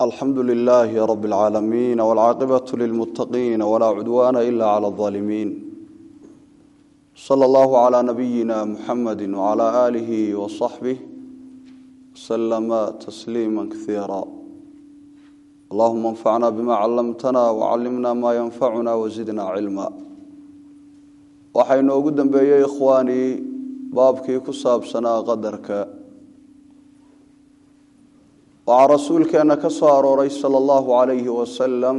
alxamdu lilaahi rab اlcaalamiin wاlcaaqibaة lilmuttaqiin walaa cudwaana ila clى اظaalimiin slى اllahu clى nabiyina muxamadi wclى aalihi waصaxbih wslama tasliima kaiira allahuma اnfacna bima callamtana wcallimna ma yanfacuna wazidna cilma waxaa inoogu dambeeyey ikhwaanii baabkii ku saabsanaa qadarka waxaa rasuulkeenna ka soo arooray sala allahu calayhi wasalam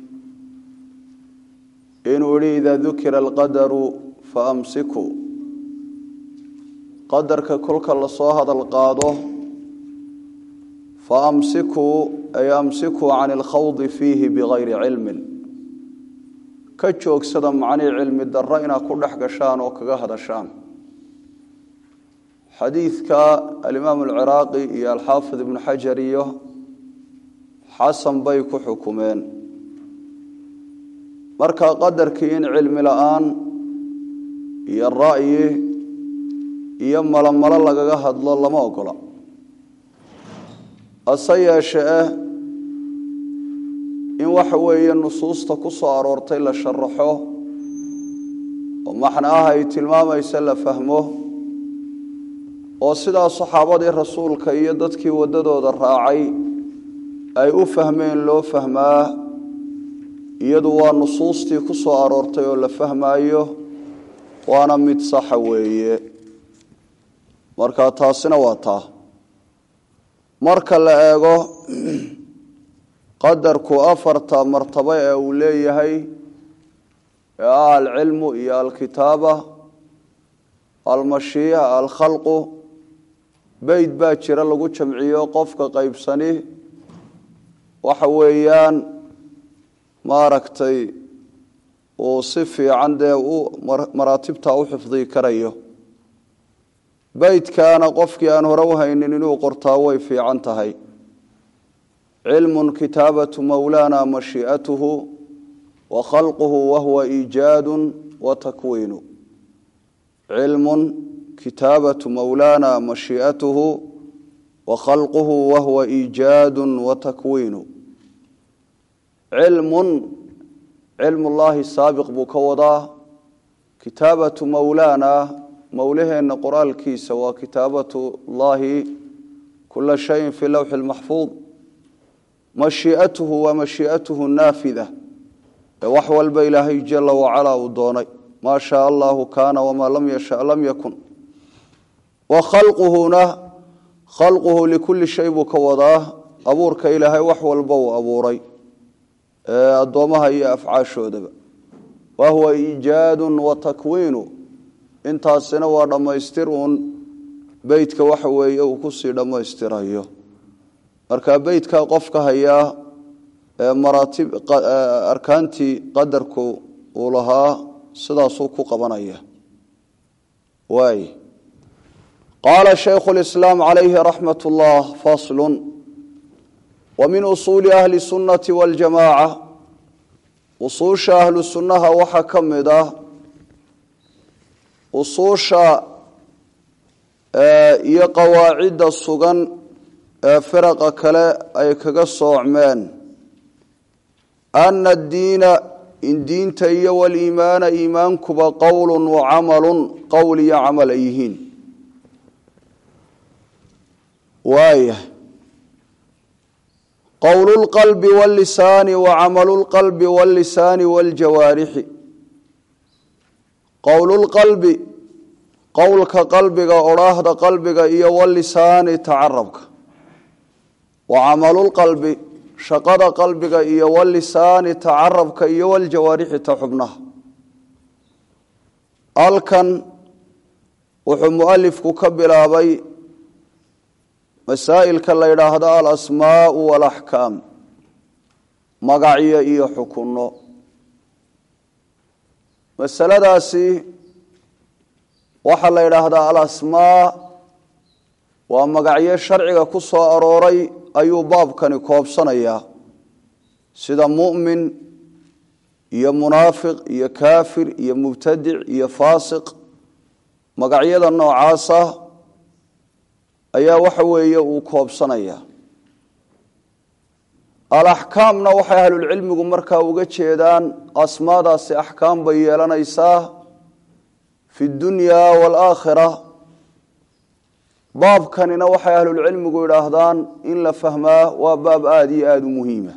inuu yihi idaa dukira alqadaru fa amsikuu qadarka kolka lasoo hadal qaado fa amsikuu ay amsikuu can ilkhawdi fiihi bigayri cilmin ka joogsada macnii cilmi darro inaad ku dhex gashaan oo kaga hadashaan xadiidka alimaam alciraaqi iyo alxaafid ibnu xajar iyo xasan bay ku xukumeen marka qadarkii in cilmi la-aan iyo ra'yi iyo malomalo lagaga hadlo lama ogola hase yeeshe eh in waxa weeye nusuusta ku soo aroortay la sharaxo oo maxna ah ay tilmaamaysa la fahmo oo sidaa saxaabadii rasuulka iyo dadkii waddadooda raacay ay u fahmeen loo fahmaa iyadu waa nusuustii ku soo aroortay oo la fahmaayo waana mid saxa weeye marka taasina waa taa marka la eego qadarku afarta martabo ee uu leeyahay ee ah alcilmu iyo alkitaaba almashiiha alkhalqu beyd baa jira lagu jamciyo qofka qaybsani waxa weeyaan maaragtay uu si fiican dee u maraatibta u xifdii karayo beydkaana qofkii aan hore u haynin inuu qortaa way fiican tahay cilmu kitaabatu mowlaana mashii'atuhu wa khalquhu wahuwa iijaadu wa takwiinu cilmu kitaabatu mowlaana mashii'atuhu wa khalquhu wahuwa iijaadu wa takwiinu cilmun cilmullaahi saabiq buu ka wadaa kitaabatu mowlaana mowlaheenna qoraalkiisa waa kitaabatu llaahi kula shayin fii lowxi lmaxfuud mashii'atuhu waa mashii'atuhu naafida ee wax walba ilaahay jala wacalaa uu doonay maa shaa allahu kaana wamaa lam yasha lam yakun wa khalquhuna khalquhu likulli shay buu ka wadaa abuurka ilaahay wax walba uu abuuray ee addoommaha iyo afcaashoodaba wa huwa iijaadu wa takwiinu intaasina waa dhammaystir uun beytka waxa weeye uu kusii dhammaystirayo marka beytkaa qofka hayaa ee maraatib arkaantii qadarku uu lahaa sidaasuu ku qabanaya waay qaala shaykhu lislaam calayhi raxmat ullah faslun wa min usuuli ahli sunnati waljamaaca usuusha ahlu sunnaha waxaa ka mid ah usuusha iyo qawaacidda sugan ee firaqa kale ay kaga soocmeen ana addiina in diinta iyo waliimaana iimaankuba qowlun wa camalun qowl iyo camal ay yihiin waaya qowlu lqalbi wاllisaani wa camalu lqalbi wاllisaani wاljawaarixi qowlu lqalbi qowlka qalbiga odhaahda qalbiga iyo walisaani tacarabka wa camalulqalbi shaqada qalbiga iyo walisaani tacarabka iyo waljawaarixi ta xubnaha halkan wuxuu mualifku ka bilaabay masaa'ilka la yidhaahdo alasmaau walaxkaam magacyo iyo xukunno masaladaasi waxaa la yidhaahdaa alasmaa waa magacyo sharciga ku soo arooray ayuu baabkani koobsanayaa sida mu'min iyo munaafiq iyo kaafir iyo mubtadic iyo faasiq magacyada noocaasa ayaa waxa weeye uu koobsanaya alaxkaamna waxay ahlulcilmigu markaa uga jeedaan asmaadaasi axkaam bay yeelanaysaa fi dunya waalaakhira baabkanina waxay ahlulcilmigu idhaahdaan in la fahmaa waa baab aada iyo aada u muhiima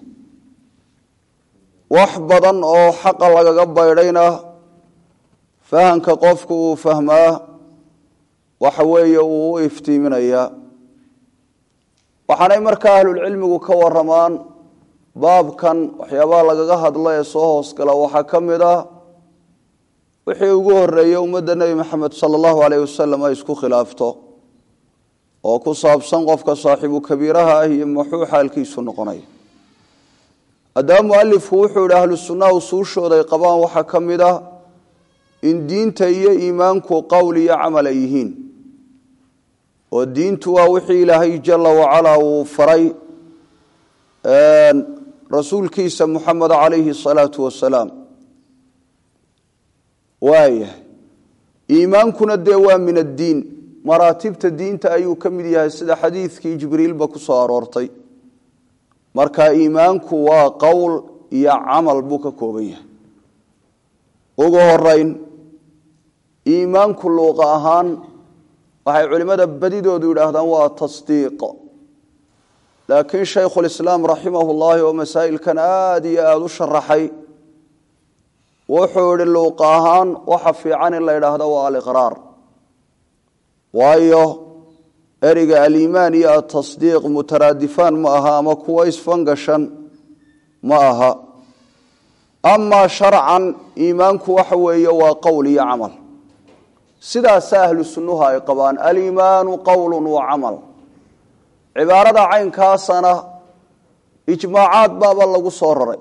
wax badan oo xaqa lagaga baydhayna fahamka qofku uu fahmaa waxa weeye uu u iftiiminayaa waxaanay markaa ahlulcilmigu ka waramaan baabkan waxyaabaha lagaga hadlo ee soo hoosgala waxaa ka mid ah wixii ugu horeeyey ummadda nebi maxamed sala allahu aleyh wasalam ay isku khilaafto oo ku saabsan qofka saaxiibu kabiiraha ah iyo maxuu xaalkiisu noqonaya haddaba mualifku wuxuu yihi ahlu sunnaha usuushooda ay qabaan waxaa ka mid ah in diinta iyo iimaanku qowl iyo camal ay yihiin oo diintu waa wixii ilaahay jala wacalaa uu faray rasuulkiisa muxamed calayhi asalaatu wasalaam waayahay iimaankuna dee waa min addiin maraatibta diinta ayuu ka mid yahay sida xadiidkii jibriilba ku soo aroortay marka iimaanku waa qowl iyo camal buu ka kooban yahay ugu horeyn iimaanku luuqa ahaan waxay culimmada badidoodu yidhaahdaan waa tasdiiq laakiin shaykhulislaam raximahu llaahi oo masaa'ilkan aada iyo aada u sharaxay wuxuu yihi luuqa ahaan waxa fiican in la yidhaahdo waa aliqraar waayo ereyga aliimaan iyo atasdiiq mutaraadifaan ma aha ama kuwa isfangashan ma aha amaa sharcan iimaanku waxa weeye waa qowl iyo camal sidaasa ahlu sunnuhu ay qabaan aliimaanu qowlu wa camal cibaarada caynkaasana ijmaacaad baaba lagu soo raray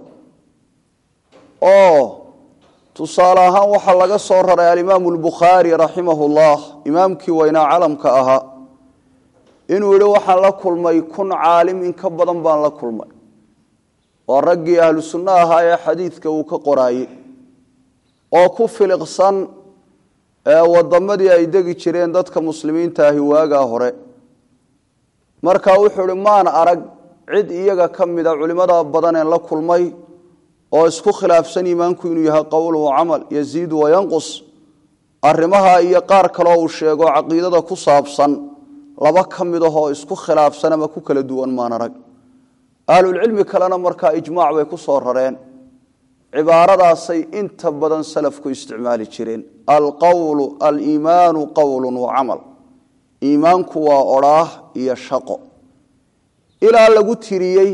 oo tusaale ahaan waxaa laga soo raray alimaamu albukhaari raximahu llah imaamkii weynaa calamka ahaa inuu yihi waxaan la kulmay kun caalim in ka badan baan la kulmay waa raggii ahlu sunno ahaa ee xadiidka uu ka qoraayey oo ku filiqsan wadamadii ay degi jireen dadka muslimiinta ahi waagaa hore marka wuxuu ihi maan arag cid iyaga ka mida culimada badaneen la kulmay oo isku khilaafsan iimaanku inuu yahay qowl wa camal yaziidu wayanqus arrimaha iyo qaar kaleo uu sheego caqiidada ku saabsan laba ka mid ahoo isku khilaafsan ama ku kala duwan maan arag ahlulcilmi kalena markaa ijmaac bay ku soo rareen cibaaradaasay inta badan salafku isticmaali jireen alqowlu aliimaanu qowlu wa camal iimaanku waa odhaah iyo shaqo ilaa lagu tiriyey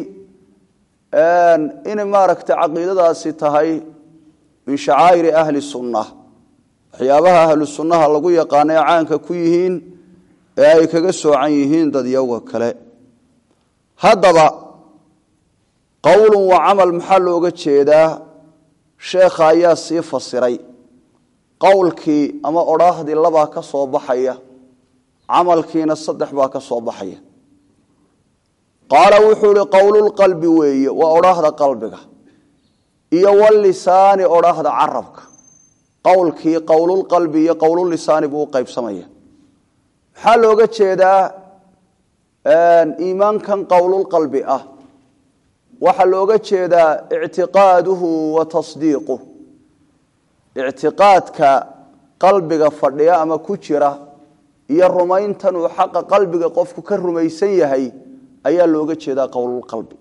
inay maaragta caqiidadaasi tahay min shacaa'iri ahli sunna waxyaabaha ahlu sunnaha lagu yaqaana ee caanka ku yihiin ee ay kaga soocan yihiin dadyaga kale haddaba qowlun wa camal maxaa looga jeedaa sheekha ayaa sii fasiray qowlkii ama odhaahdii labaa ka soo baxaya camalkiina saddex baa ka soo baxaya qaala wuxuu ihi qowlulqalbi weeye waa odhaahda qalbiga iyo walisaani odhaahda carabka qowlkii qowlulqalbi iyo qowlulisaani buu u qaybsamaya maxaa looga jeedaa iimaankan qowlulqalbi ah waxaa looga jeedaa ictiqaaduhu wa tasdiiquh ictiqaadka qalbiga fadhiya ama ku jira iyo rumayntan uu xaqa qalbiga qofku ka rumaysan yahay ayaa looga jeedaa qowlulqalbi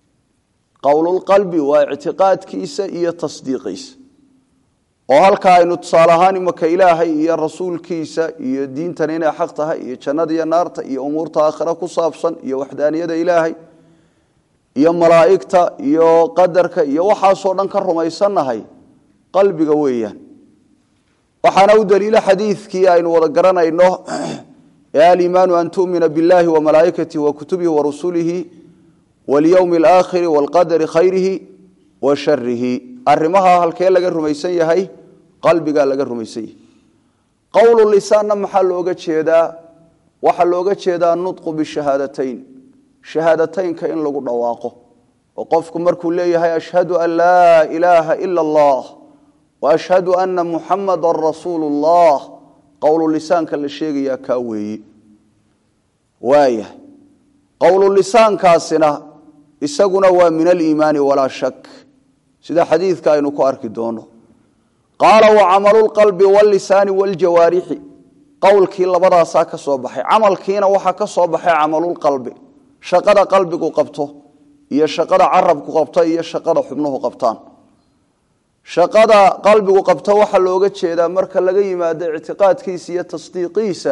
qowlulqalbi waa ictiqaadkiisa iyo tasdiiqiisa oo halkaa aynu tusaale ahaan imaka ilaahay iyo rasuulkiisa iyo diintan inay xaq tahay iyo jannada iyo naarta iyo umuurta aakhira ku saabsan iyo waxdaaniyada ilaahay iyo malaa'igta iyo qadarka iyo waxaasoo dhan ka rumaysannahay qalbiga weeyaan waxaana u daliila xadiidkii aynu wada garanayno ee aliimaanu an tu'mina biاllahi wamalaa'ikatihi wakutubihi warusulihi walyowmi alaakhiri waalqadari khayrihi wa sharihi arrimaha halkee laga rumaysan yahay qalbigaa laga rumaysan yahay qowlu lisaanna maxaa looga jeedaa waxaa looga jeedaa nutqu bishahaadatayn shahaadateynka in lagu dhawaaqo oo qofku markuu leeyahay ashhadu an laa ilaaha ila allah wa ashhadu ana muxamada rasuulu llah qowlu lisaanka la sheegayaa kaa weeye waaya qowlu lisaankaasina isaguna waa min aliimaani walaa shak sida xadiidka aynu ku arki doono qaala wa camalu lqalbi wallisaani waljawaarixi qowlkii labadaasaa ka soo baxay camalkiina waxaa ka soo baxay camalulqalbi shaqada qalbigu qabto iyo shaqada carabku qabto iyo shaqada xubnuhu qabtaan shaqada qalbigu qabto waxaa looga jeedaa marka laga yimaado ictiqaadkiisa iyo tasdiiqiisa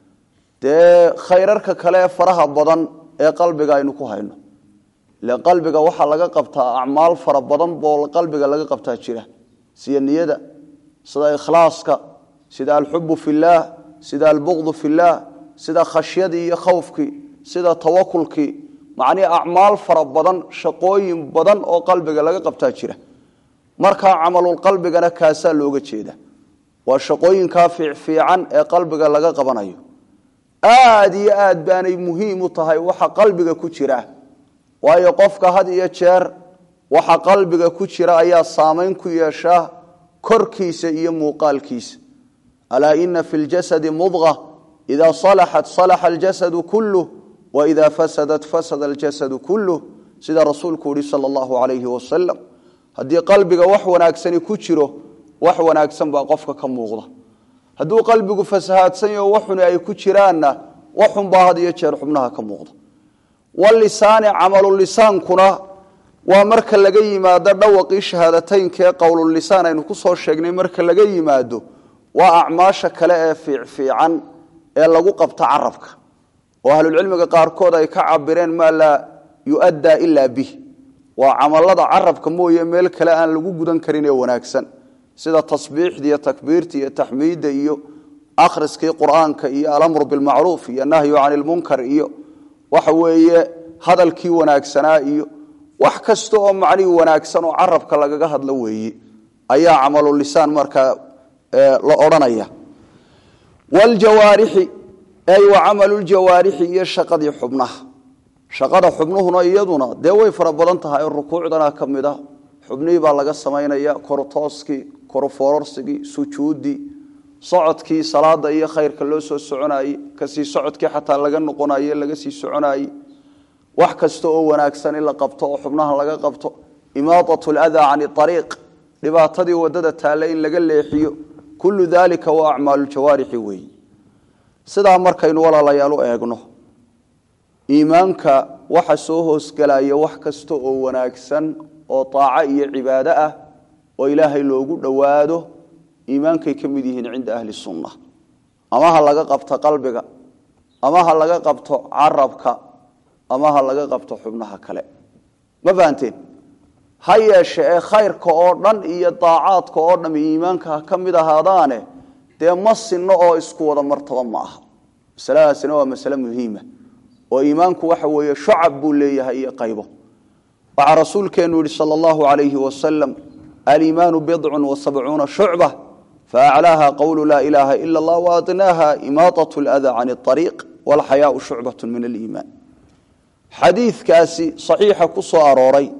dee khayrarka kale ee faraha badan ee qalbiga aynu ku hayno ile qalbiga waxaa laga qabtaa acmaal fara badan boo qalbiga laga qabtaa jira sida niyada sida ikhlaaska sida alxubu fillaah sida albuqdu fillaah sida khashyadii iyo khawfkii sida tawakulkii macnii acmaal fara badan shaqooyin badan oo qalbiga laga qabtaa jira markaa camalulqalbigana kaasaa looga jeeda waa shaqooyinkaa fiicfiican ee qalbiga laga qabanayo aad iyo aad baanay muhiim u tahay waxa qalbiga ku jira waayo qofka had iyo jeer waxa qalbiga ku jira ayaa saamayn ku yeeshaa korkiisa iyo muuqaalkiisa alaa ina fi ljasadi mudqa idaa salaxat salaxa aljasadu kulluh waidaa fasadat fasada aljasadu kulluh sida rasuulku yihi sala allahu calayhi wasalam haddii qalbiga wax wanaagsani ku jiro wax wanaagsan baa qofka ka muuqda hadduu qalbigu fasahaadsan yaho waxuni ay ku jiraanna waxunbaa had iyo jeer xubnaha ka muuqda walisaani camalulisaankuna waa marka laga yimaado dhawaqii shahaadateynkaee qowlulisaan aynu ku soo sheegnay marka laga yimaado waa acmaasha kale ee fiicfiican ee lagu qabto carabka oo ahlulcilmiga qaarkood ay ka cabireen maa laa yu'addaa ilaa bih waa camalada carabka mooye meel kale aan lagu gudan karin ee wanaagsan sida tasbiixda iyo takbiirta iyo taxmiidda iyo akhriskii qur'aanka iyo alamru bilmacruuf iyo nahyu cani lmunkar iyo waxa weeye hadalkii wanaagsanaa iyo wax kasta oo macnihii wanaagsan oo carabka lagaga hadlo weeye ayaa camalulisaan markaa la odhanaya wljawaarixi ay wa camaluuljawaarixi iyo shaqadii xubnaha shaqada xubnuhuna iyaduna dee way fara badan tahay oo rukuucdana ka mid a xubnihii baa laga samaynaya kortooskii korfoororsigii sujuuddii socodkii salaada iyo khayrka loo soo soconaye kasii socodkii xataa laga noqonaye laga sii soconaye wax kasta oo wanaagsan in la qabto oo xubnaha laga qabto imaadat ladaa cani ariiq dhibaatadii wadada taale in laga leexiyo kullu dalika waa acmaalujawaarixi weeyi sidaa markaynu walaalayaal u eegno iimaanka waxa soo hoosgelaya wax kasta oo wanaagsan oo taaco iyo cibaado ah oo ilaahay loogu dhowaado iimaankay ka mid yihiin cinda ahli sunna ama ha laga qabto qalbiga ama ha laga qabto carabka ama ha laga qabto xubnaha kale ma fahanteen ha yeeshe ee khayrka oo dhan iyo daacaadka oo dham iimaanka ha ka mid ahaadaane dee ma sinno oo isku wada martaba ma aha masaladaasina waa masale muhiima oo iimaanku waxa weeye shucab buu leeyahay iyo qaybo waxaa rasuulkeenu yihi sal allahu alayhi wasalam aliimaanu bidcun wasabcuuna shucba faaclaaha qowlu laa ilaaha ila allah waadnaaha imaatat lada can ariiq walxayaau shucbat min aliimaan xadiidkaasi saxiixa ku soo arooray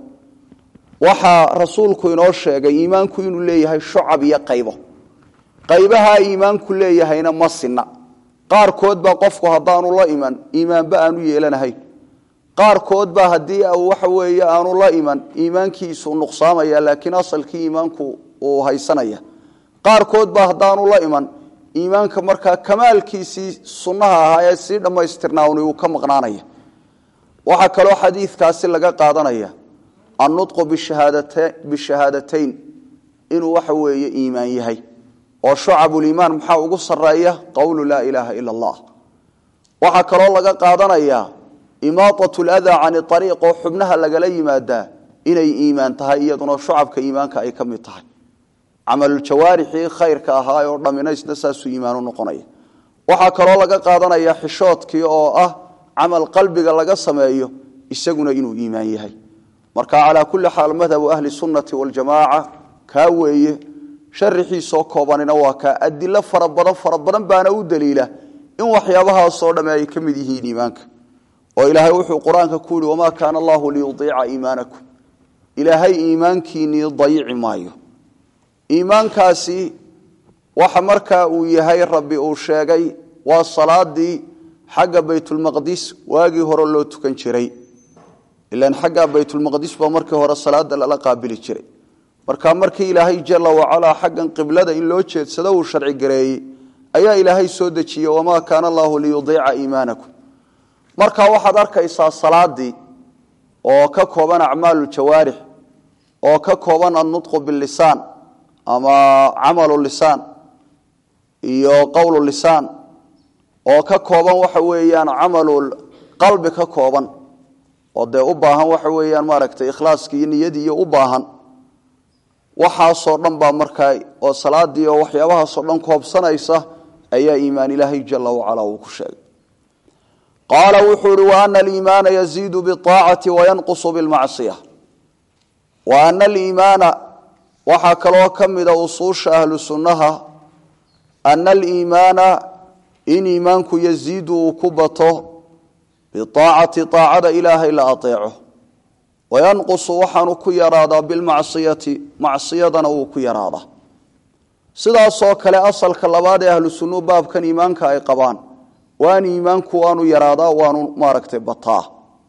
waxaa rasuulku inoo sheegay iimaanku inuu leeyahay shucab iyo qaybo qaybahaa iimaanku leeyahayna ma sinna qaarkood baa qofku haddaanu la iman iimaanba aanu yeelanahayn qaarkood baa haddii waxa weeye aanu la iman iimaankiisu nuqsaamaya laakiin asalkii iimaanku uu haysanaya qaarkood baa haddaanu la iman iimaanka markaa kamaalkiisii sunnaha ahaa ee sii dhammaystirnaani uu ka maqnaanaya waxaa kaloo xadiidkaasi laga qaadanaya annutqu bishahaadateyn inuu waxa weeye iimaan yahay oo shucabuliimaan maxaa ugu sareeya qowlu laa ilaaha ila allah waxaa kaloo laga qaadanayaa imaatat ladaa cani ariiq oo xubnaha lagala yimaadaa inay iimaan tahay iyaduna shucabka iimaanka ay ka mid tahay camaluljawaarixii khayrka ahaa oo dhaminaysna saasuu iimaanu noqonaya waxaa kaloo laga qaadanaya xishoodkii oo ah camal qalbiga laga sameeyo isaguna inuu iimaan yahay marka calaa kulli xaal madhabu ahli sunnati waljamaaca kaa weeye sharixiisoo koobanina waa kaa adilo fara badan fara badan baana u daliila in waxyaabahaasoo dhamme ay ka mid yihiin iimaanka oo ilaahay wuxuu qur-aanka ku yihi wamaa kaana allahu liyudiica iimaanakum ilaahay iimaankiinii dayici maayo iimaankaasi waxa markaa uu yahay rabbi uu sheegay waa salaadii xagga baytulmaqdis waagii hore loo tukan jiray ilan xaggaa baytulmaqdis baa markii hore salaada lala qaabili jiray marka markii ilaahay jala wacalaa xaggan qiblada in loo jeedsado uu sharci gareeyey ayaa ilaahay soo dejiyey wamaa kaana allahu liyudiica iimaanakum marka waxaad arkaysaa salaadii oo ka kooban acmaalu jawaarix oo ka kooban annutqu bilisaan ama camalu lisaan iyo qowlu lisaan oo ka kooban waxa weeyaan camalu qalbi ka kooban oo dee u baahan waxa weeyaan maaragtay ikhlaaskii iyo niyadii iyo u baahan waxaasoo dhan baa markaa oo salaadii oo waxyaabahaasoo dhan koobsanaysa ayaa iimaan ilaahay jala wacala uu ku sheegay qaala wuxuu ihi wa ana aliimaana yaziidu biaacati wayanqusu bilmacsiya wa ana aliimaana waxaa kaloo ka mida usuusha ahlu sunnaha ana aliimaana in iimaanku yaziidu uu ku bato biaacati aacada ilaahay la aeeco wayanqusu waxaanu ku yaraadaa bilmacsiyati macsiyadana wuu ku yaraadaa sidaasoo kale asalka labaad ee ahlu sunnuhu baabkan iimaanka ay qabaan waan iimaanku waanu yaraadaa waanu maaragtay bataa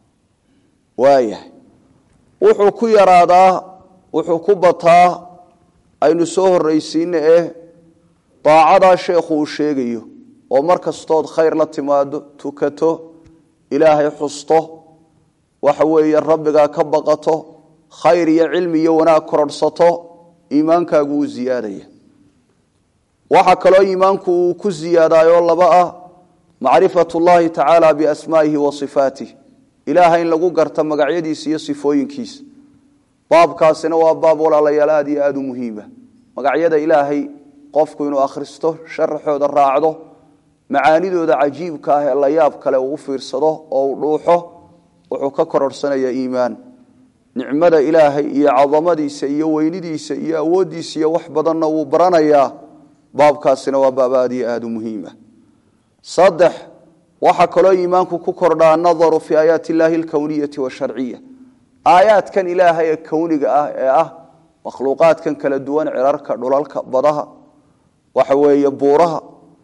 waayahay wuxuu ku yaraadaa wuxuu ku bataa aynu soo horraysiina eh daacadaa sheekhu uu sheegayo oo mar kastood khayr la timaado tukato ilaahay xusto waxa weeye rabbigaa ka baqato khayr iyo cilmi iyo wanaag kororhsato iimaankaagu wuu ziyaadaya waxaa kaloo iimaanku uu ku ziyaadaayoo laba ah macrifat llahi tacaala biasmaa'ihi wa sifaatih ilaaha in lagu garta magacyadiisa iyo sifooyinkiisa baabkaasina waa baab walaalayaal aad iyo aada u muhiima magacyada ilaahay qofku inuu akhristo sharaxooda raacdo macaanidooda cajiibka ah ee la yaab kale uu u fiirsado oo uu dhuuxo wuxuu ka kororhsanayaa iimaan nicmada ilaahay iyo cadamadiisa iyo weynidiisa iyo awooddiisa iyo wax badanna wuu baranayaa baabkaasina waa baab aad iyo aada u muhiima saddex waxaa kaloo iimaanku ku kordhaa annadaru fii aayaati illaahi alkowniyati washarciya aayaadkan ilaahay ee kowniga ah ee ah makhluuqaadkan kala duwan cirarka dhulalka badaha waxa weeye buuraha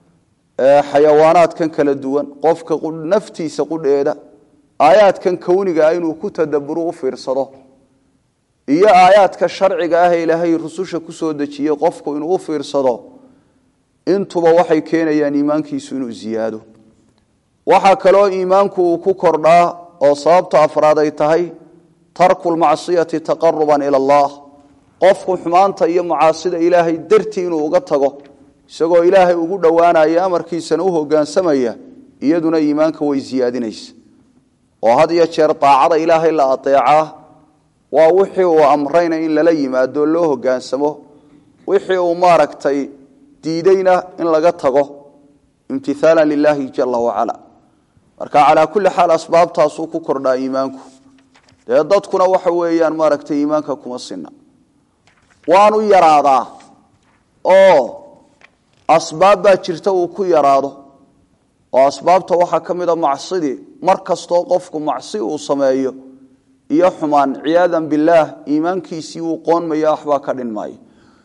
xayawaanaadkan kala duwan qofka naftiisa qudheeda aayaadkan kowniga ah inuu ku tadaburo u fiirsado iyo aayaadka sharciga ah ee ilaahay rususha kusoo dejiyey qofku inuu u fiirsado intuba waxay keenayaan iimaankiisu inuu ziyaado waxaa kaloo iimaanku uu ku kordhaa oo sababta afraad ay tahay tarku lmacsiyati taqaruban ila allah qofku xumaanta iyo macaasida ilaahay dartii inuu uga tago isagoo ilaahay ugu dhowaanaya amarkiisana u hogaansamaya iyaduna iimaanka way siyaadinaysa oo had iyo jeer daacada ilaahay la adeecaa waa wixii uu amrayna in lala yimaado loo hogaansamo wixii uu maaragtay diideyna in laga tago imtihaalan lilaahi jala wacala marka calaa kulli xaal asbaabtaasuu ku kordhaa iimaanku dee dadkuna waxa weeyaan maaragtay iimaanka kuma sina waanu yaraadaa oo asbaab baa jirta uu ku yaraado oo asbaabta waxaa ka mid a macsidii mar kastoo qofku macsi uu sameeyo iyo xumaan ciyaadan billaah iimaankiisii uu qoonmaya waxbaa ka dhinmaayo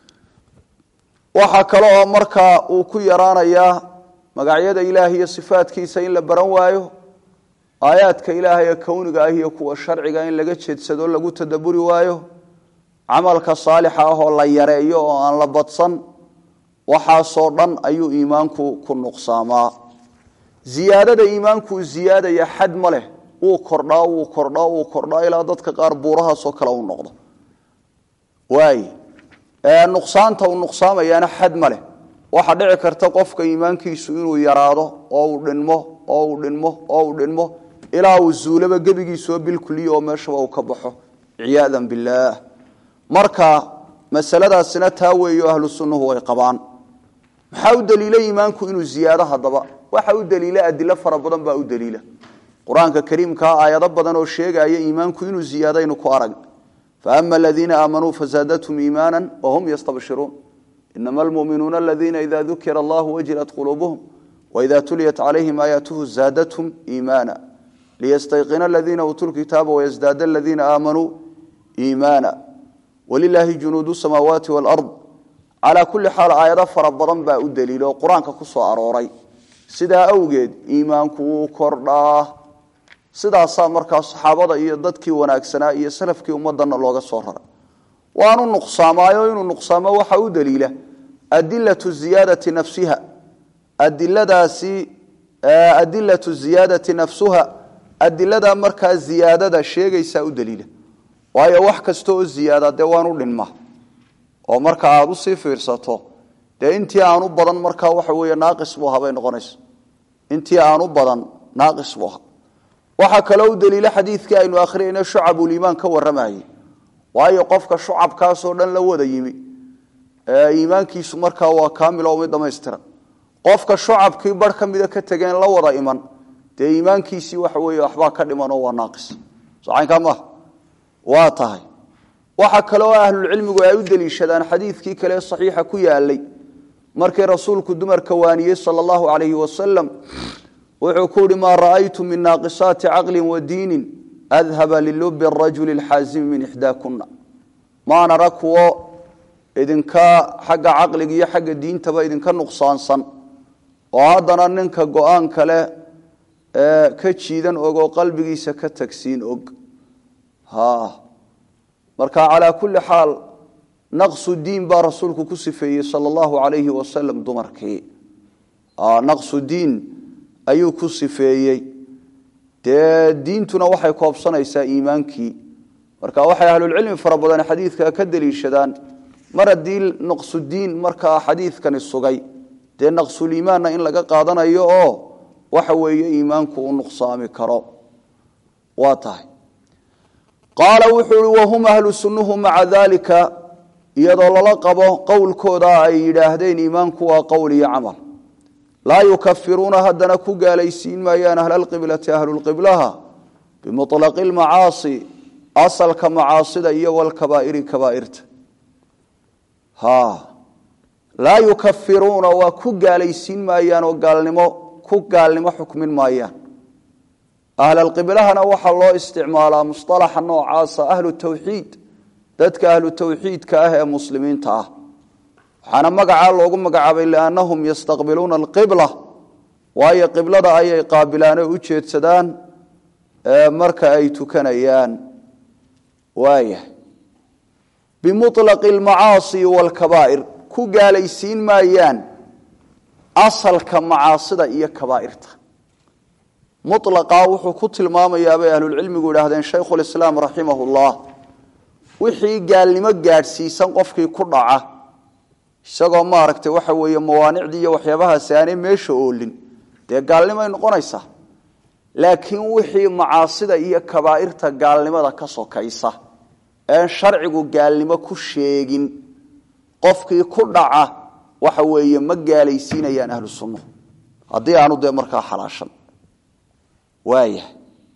waxaa kale oo markaa uu ku yaraanayaa magacyada ilaahay iyo sifaadkiisa in la baran waayo aayaadka ilaahay ee kowniga ah iyo kuwa sharciga in laga jeedsado lagu tadaburi waayo camalka saalixa ah oo la yareeyo oo aan la badsan waxaasoo dhan ayuu iimaanku ku nuqsaamaa ziyaadada iimaankuu ziyaadaya xad ma leh wuu kordhaa wuu kordhaa wuu kordhaa ilaa dadka qaar buurahaasoo kale u noqdo waay nuqsaanta uu nuqsaamayaana xad ma leh waxaa dhici karta qofka iimaankiisu inuu yaraado oo uu dhinmo oo uu dhinmo oo uu dhinmo ilaa uu zuulaba gebigiisoo bilkuliya oo meeshaba uu ka baxo ciyaadan billaah marka masaladaasina taa weeyo ahlu sunnuhu way qabaan maxaa u daliila iimaanku inuu ziyaado haddaba waxa u daliila adilo fara badan baa u daliila qur-aanka kariimkaa aayado badan oo sheegaya iimaanku inuu ziyaadaynu ku arag faama aladiina aamanuu fazaadathum iimaana wahum yastabshiruun inama almuminuuna aladiina ida dukira allahu wajilat quluubuhum waida tuliyat calayhim aayaatuhu zaadathum iimaana liyastayqina aladiina uutuu lkitaaba wayasdaada aladiina aamanuu iimaana walilaahi junuudu samaawaati walard calaa kulli xaal aayado fara badan baa u daliila oo qur-aanka ku soo arooray sidaa awgeed iimaanku wuu kordhaa sidaasaa markaa saxaabada iyo dadkii wanaagsanaa iyo salafkii ummadana looga soo raray waanu nuqsaamaayo inuu nuqsaamo waxa u daliila adilatu ziyaadati nafsiha adiladaasi adilatu ziyaadati nafsuha adilada markaa ziyaadada sheegaysaa u daliila waayo wax kasta oo ziyaada dee waanu dhinma oo marka aada usii fiirsato dee intii aanu badan markaa waxa weeye naaqis buu ahaa bay noqonaysa intii aanu badan naaqis buu ahaa waxaa kaloo u daliila xadiidkii aynu akhriyayna shucabuliimaan ka warramayay waayo qofka shucabkaasoo dhan la wada yimi iimaankiisu markaa waa kaamil oo mid dhamaystiran qofka shucabkii bar ka mida ka tegeen la wada iman dee iimaankiisii waxa weeye waxbaa ka dhiman oo waa naaqis socaynkaa maaha waa tahay waxa kaleoo ahlulcilmigu ay u deliishadaan xadiidkii kale saxiixa ku yaalay markii rasuulku dumarka waaniyey sala allahu calayhi wasalam wuxuu ku uhi maa ra'aytu min naaqisaati caqlin wa diinin adhaba lilubi arajuli alxaazimi min ixdaakuna maan ara kuwo idinka xagga caqliga iyo xagga diintaba idinka nuqsaansan oo haddana ninka go-aan kale ka jiidan og oo qalbigiisa ka tagsiin og marka calaa kulli xaal naqsu diin baa rasuulku ku sifeeyey sala allahu calayhi wasalam dumarkii naqsu diin ayuu ku sifeeyey dee diintuna waxay koobsanaysaa iimaankii marka waxay ahlulcilmi fara badan xadiidka ka deliishadaan mar haddii naqsudiin markaa xadiidkani sugay dee naqsuliimaanna in laga qaadanayo oo waxa weeye iimaanku u nuqsaami karo waa tahay qaala wuxuu uhi wahum ahlu sunnuhu maca dalika iyadoo lala qabo qowlkooda ay yidhaahdeen iimaanku waa qowl iyo camal laa yukafiruuna haddana ku gaalaysiin maayaan ahlalqiblati ahlulqiblaha bimuطlaqi lmacaasi asalka macaasida iyo walkabaa'iri kabaairta laa yukafiruuna waa ku gaalaysiin maayaan oo gaalnimo ku gaalnimo xukmin maayaan ahlalqiblahana waxaa loo isticmaalaa musalaxa noocaasa ahlu tawxiid dadka ahlu tawxiidka ah ee muslimiinta ah waxaana magacaa loogu magacaabay liannahum yastaqbiluuna alqibla waayo qiblada ayay qaabilaan oo u jeedsadaan marka ay tukanayaan waaya bimuطlaqi almacaasi waalkabaa'ir ku gaalaysiin maayaan asalka macaasida iyo kabaa'irta mulaqaa wuxuu ku tilmaamayaa bay ahlulcilmigu idhaahdeen shaykhulislaam raximahu llah wixii gaalnimo gaadhsiisan qofkii ku dhaca isagoo maaragtay waxa weeye mawaanicdii iyo waxyaabahaasi aanay meesha oolin dee gaalnimoay noqonaysaa laakiin wixii macaasida iyo kabaa'irta gaalnimada ka sokaysa een sharcigu gaalnimo ku sheegin qofkii ku dhaca waxa weeye ma gaalaysiinayaan ahlu sunnuhu haddii aanu dee markaa xalaashan waayahay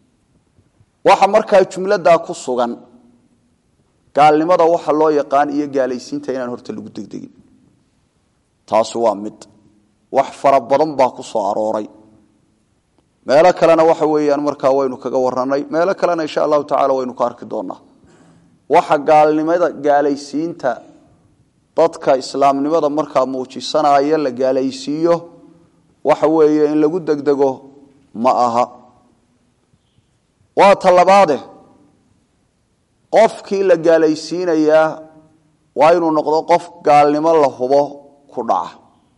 waxa markaa jumladaa ku sugan gaalnimada waxa loo yaqaan iyo gaalaysiinta inaan horta lagu degdegin taasi waa mid wax fara badan baa ku soo arooray meelo kalena waxa weeyaan markaa waynu kaga warranay meelo kalena insha allahu tacala waynu ka arki doonaa waxa gaalnimada gaalaysiinta dadka islaamnimada markaa muujisanaya la gaalaysiiyo waxa weeye in lagu degdego ma aha waa talabaade qofkii la gaalaysiinayaa waa inuu noqdo qof gaalnimo la hubo ku dhaca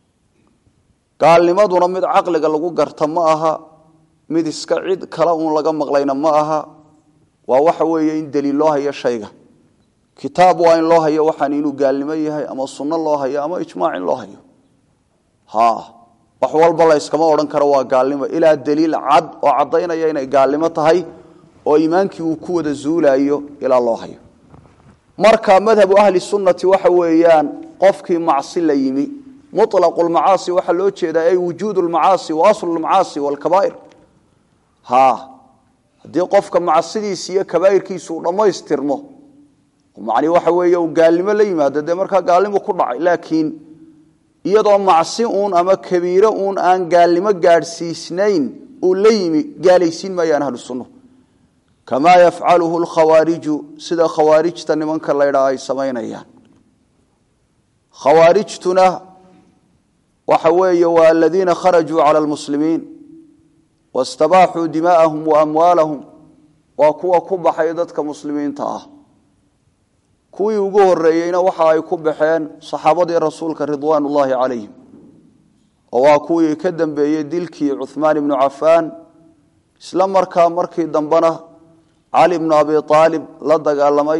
gaalnimaduna mid caqliga lagu garta ma aha mid iska cid kale uun laga maqlayna ma aha waa waxa weeye in daliil loo hayo shayga kitaab waa in loo hayo waxaan inuu gaalnimo yahay ama sunno loo hayo ama ijmaac in loo hayo ha wax walba la yskama odhan karo waa gaalnimo ilaa daliil cad oo caddaynaya inay gaalnimo tahay oo iimaankii uu ku wada zuulayo ilaa loo hayo marka madhabu ahli sunnati waxa weeyaan qofkii macsi la yimi mulaqu lmacaasi waxaa loo jeedaa ay wujuud lmacaasi wa aslu lmacaasi walkabaa'ir ha haddii qofka macsidiisi iyo kabaa'irkiisu uu dhammaystirmo macni waxa weeye uu gaalnimo la yimaado dee markaa gaalnimo ku dhacay laakiin iyadoo macsi uun ama kabiiro uun aan gaalnimo gaadhsiisnayn uu la yimi gaalaysiin maayaan ahlu sunna kamaa yafcaluhu lkhawaariju sida khawaarijta nimanka laydhaa ay samaynayaan khawaarijtuna waxa weeye waa aladiina kharajuu cala lmuslimiin wastabaaxuu dimaa'ahum wa amwaalahum waa kuwa ku baxay dadka muslimiinta ah kuwii ugu horeeyeyna waxa ay ku baxeen saxaabadii rasuulka ridwaan ullaahi calayhim oo waa kuwii ka dambeeyey dilkii cuhmaan ibnu cafaan isla markaa markii dambena cali ibnu abi aalib la dagaalamay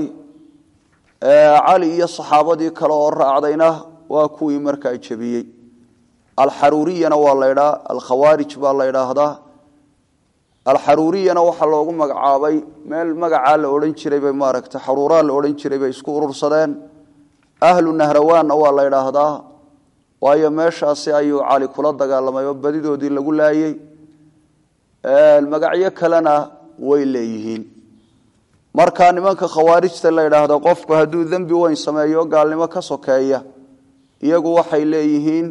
cali iyo saxaabadii kale oo raacdayna waa kuwii markaa jebiyey alxaruuriyana waa la ydhaa alkhawaarij baa la ydhaahdaa alxaruuriyana waxaa loogu magacaabay meel magacaa la odhan jiray bay maaragta xaruuraa la odhan jiray bay isku urursadeen ahlu nahrawaanna waa la ydhaahdaa waayo meeshaasi ayuu cali kula dagaalamay oo badidoodii lagu laayey magacyo kalena way leeyihiin marka nimanka khawaarijta la ydhaahdo qofku hadduu dembi weyn sameeyo gaalnimo ka sokeeya iyagu waxay leeyihiin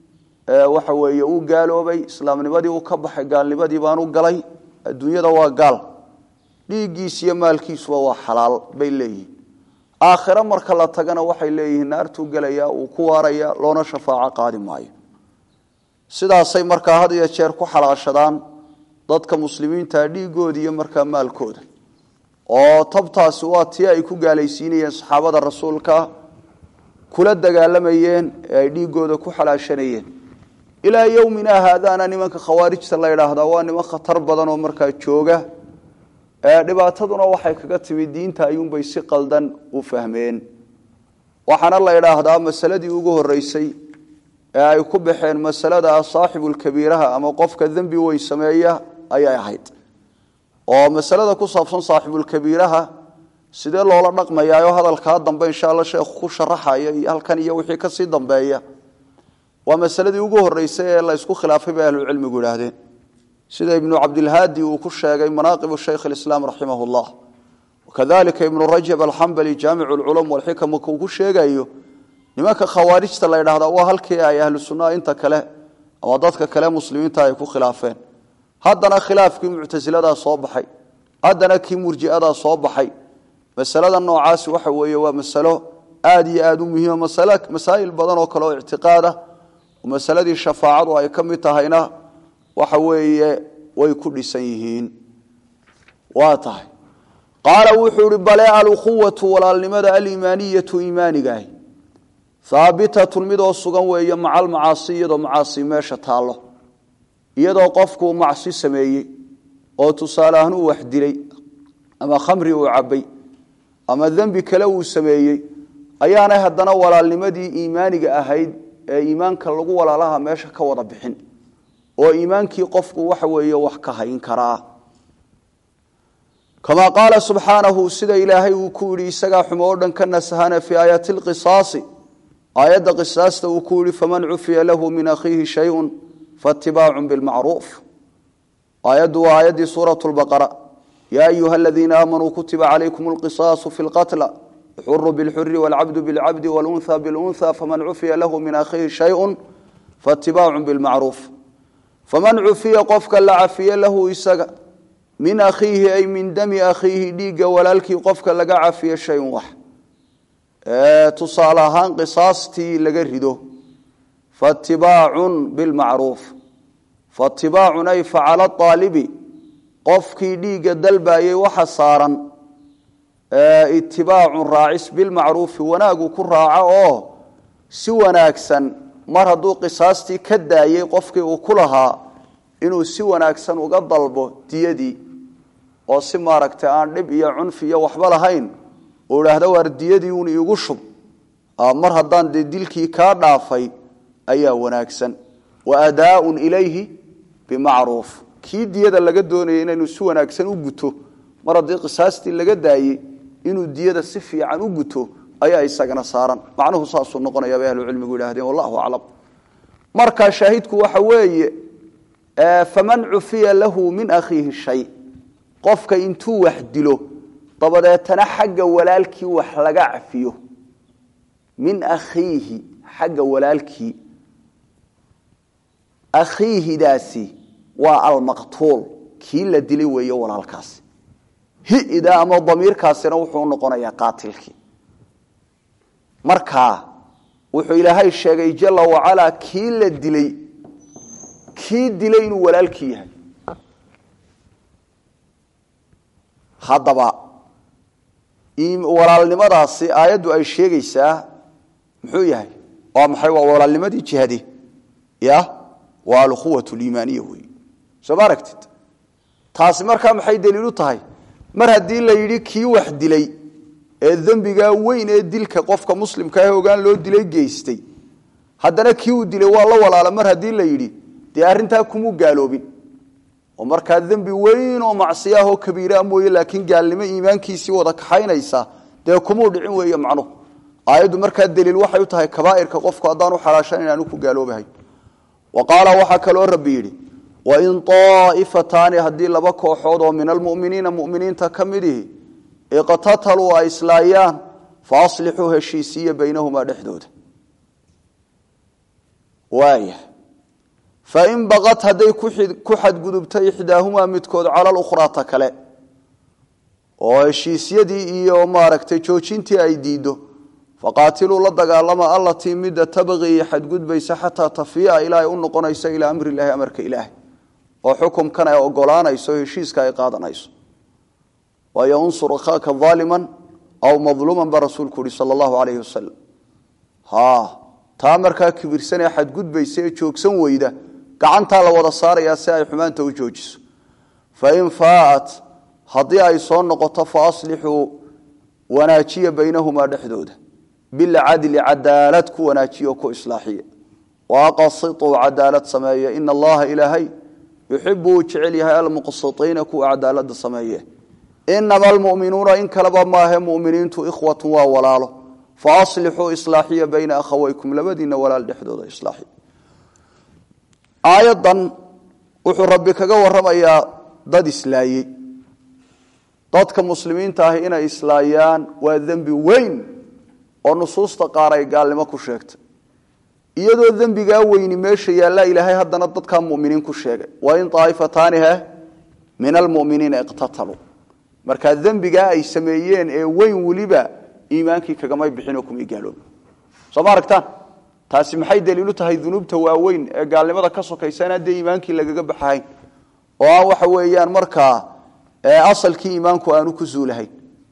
waxa weeye uu gaaloobay islaamnimadii uu ka baxay gaalnimadii baanu galay adduunyada waa gaal dhiiggiis iyo maalkiisuba waa xalaal bay leeyihiin aakhiro marka la tagana waxay leeyihiin naartuu gelaya uu ku waaraya loona shafaaco qaadi maayo sidaasay markaa had iyo jeer ku xalaashadaan dadka muslimiinta dhiigooda iyo markaa maalkooda oo tabtaasi waa tii ay ku gaalaysiinayeen saxaabada rasuulka kula dagaalamayeen ee ay dhiigooda ku xalaashanayeen ilaa yowmina haadaana nimanka khawaarijta la ydhaahdaa waa niman khatar badan oo markaa jooga dhibaataduna waxay kaga timi diinta ayuunbay si qaldan u fahmeen waxaana la ydhaahdaa masaladii ugu horeysay ee ay ku baxeen masalada saaxibulkabiiraha ama qofka dembi weyn sameeya ayay ahayd oo masalada ku saabsan saaxibulkabiiraha sidee loola dhaqmayaayo hadalkaa dambe insha alla sheekhu ku sharaxaya iyo halkan iyo wixii kasii dambeeya waa masaladii ugu horeysay ee la ysku khilaafay bay ahlucilmigu idhaahdeen sida ibnu cabdilhaadi uu ku sheegay manaaqibu shaykh alislaam raximah llah wakadalika ibnu rajab alxambali jaamicu lculum walxikam uu ku sheegayo nimanka khawaarijta la ydhahdaa waa halkii ay ahlu sunnaha inta kale ama dadka kale muslimiinta ay ku khilaafeen haddana khilaafkii muctasiladaa soo baxay haddana kii murjiadaa soo baxay masalada noocaasi waxa weeye waa masalo aad iyo aad u muhiima masaa'il badan oo kale oo ictiqaadah oo masaladii shafaacadu ay ka mid tahayna waxa weeye way ku dhisan yihiin waa tahay qaala wuxuu ihi bale alukhuwatu walaalnimada aliimaaniyatu iimaanigaah haabitatun midoo sugan weeye maca almacaasi iyadoo macaasi meesha taallo iyadoo qofkuu macsi sameeyey oo tusaale ahaan uu wax dilay ama khamri uu cabbay ama dembi kale uu sameeyey ayaanay haddana walaalnimadii iimaaniga ahayd ee iimaanka lagu walaalaha meesha ka wada bixin oo iimaankii qofku waxa weeye wax ka hayn karaa kamaa qaala subxaanahu sida ilaahay uu ku yidhi isagaa xumo oo dhan ka nasahana fii aayati lqisaasi aayadda qisaasta uu ku yihi faman cufiya lahu min akhiihi shayun faatibaacun bilmacruuf aayaddu waa aayaddii suurat lbaqara yaa ayuha aladiina aamanuu kutiba calaykum alqisaasu fi lqatla xuru bilxuri walcabdu bilcabdi walunha bilunha faman cufiya lahu min akhiihi shayun faatibaacun bilmacruuf faman cufiya qofka la cafiye lahu isaga min akhiihi ay min dami akhiihi dhiigga walaalkii qofka laga cafiye shayun wax tusaale ahaan qisaastii laga rido faatibaacun bilmacruuf faatibaacun ay facala aalibi qofkii dhiigga dalbayey waxa saaran itibaacun raacis bilmacruufi wanaagu ku raaco oo si wanaagsan mar hadduu qisaastii ka daayey qofkii uu ku lahaa inuu si wanaagsan uga dalbo diyadii oo si maaragtay aan dhib iyo cunfi iyo waxba lahayn uu idhaahdo waar diyadii un iigu shub mar haddaan dee dilkii kaa dhaafay ayaa wanaagsan wa adaaun ilayhi bimacruuf kii diyada laga doonayay inaynu si wanaagsan u guto mar haddii qisaastii laga daayey inuu diyada si fiican u guto ayaa isagana saaran macnuhu saasuu noqonaya bay ahlucilmigu yidhahdeen wallahu aclam marka shaahidku waxa weeye faman cufiya lahu min akhiihi shay qofka intuu wax dilo dabadeetana xagga walaalkii wax laga cafiyo min akhiihi xagga walaalkii akhiihidaasi waa almaqtuul kii la dilay weeye walaalkaasi hida ama damiirkaasina wuxuu noqonayaa qaatilkii markaa wuxuu ilaahay sheegay jala wacalaa kii la dilay kii dilay inuu walaalkii yahay haddaba walaalnimadaasi aayaddu ay sheegaysaa muxuu yahay waa maxay waa walaalnimadii jihade ya waa alquwat liimaaniya wey soo ma aragtid taasi markaa maxay daliilu tahay mar haddii la yidhi kii wax dilay ee dembigaa weyn ee dilka qofka muslimka ah ogaan loo dilay geystay haddana kii uu dilay waa la walaala mar haddii la yidhi dee arrintaa kumuu gaaloobin oo markaa dembi weyn oo macsiyo ah oo kabiiraa mooye laakiin gaalnimo iimaankiisii wada kaxaynaysa dee kumuu dhicin weeye macnuhu aayaddu markaa daliil waxay u tahay kabaa'irka qofku haddaan u xalaashan inaanu ku gaaloobahay wa qaala waxaa kaloo rabbi yidhi wain aa'ifataani haddii laba kooxood oo min almuminiina muminiinta ka midihi iqtataluu ay islaayaan fa aslixuu heshiisiiya baynahumaa dhexdooda waaya fain baqat hadday ku xadgudubtay ixdaahumaa midkood cala lukhraata kale oo heshiisyadii iyo maaragtay joojintii ay diiddo faqaatiluu la dagaalama allatii midda tabqii xadgudbaysa xataa tafiia ilaa ay u noqonayso ilaa amri ilaahi amarka ilaahay oo xukumkan ay ogolaanayso heshiiska ay qaadanayso waayo unsur akhaaka aaliman aw madluuman baa rasuulku yihi sal allahu alayhi wasalam taa markaa kibirsan ee xadgudbaysa ee joogsan weyda gacantaa la wada saarayaa si ay xumaanta u joojiso fain faaat haddii ay soo noqoto fa aslixuu wanaajiya baynahumaa dhexdooda bilcadli cadaalad ku wanaajiyo ku islaaxiya waaqasituu cadaalad sameeye ina allaha ilaahay yuxibu uu jecel yahay almuqsitiina kuwa cadaalada sameeye inama almuminuuna in kaleba maahe muminiintu ikhwatu waa walaalo faaslixuu islaaxiya bayna akhawaykum labadiina walaal dhexdooda islaaxiya aayadan wuxuu rabbi kaga waramayaa dad islaayey dadka muslimiinta ahi inay islaayaan waa dembi weyn oo nusuusta qaar ay gaalnimo ku sheegtay iyadoo dembigaa weyni meesha yaallaa ilaahay haddana dadkaa muminiin ku sheegay wain aaifataani he min almuminiina iqtataluu markaa dembigaa ay sameeyeen ee weyn weliba iimaankii kagamay bixinoo kumay gaaloobin soo ma aragtaan taasi maxay daliilu tahay dunuubta waaweyn ee gaalnimada ka sokaysa in haddee iimaankii lagaga baxahayn oo aan waxa weeyaan markaa asalkii iimaanku aanu ku zuulahayn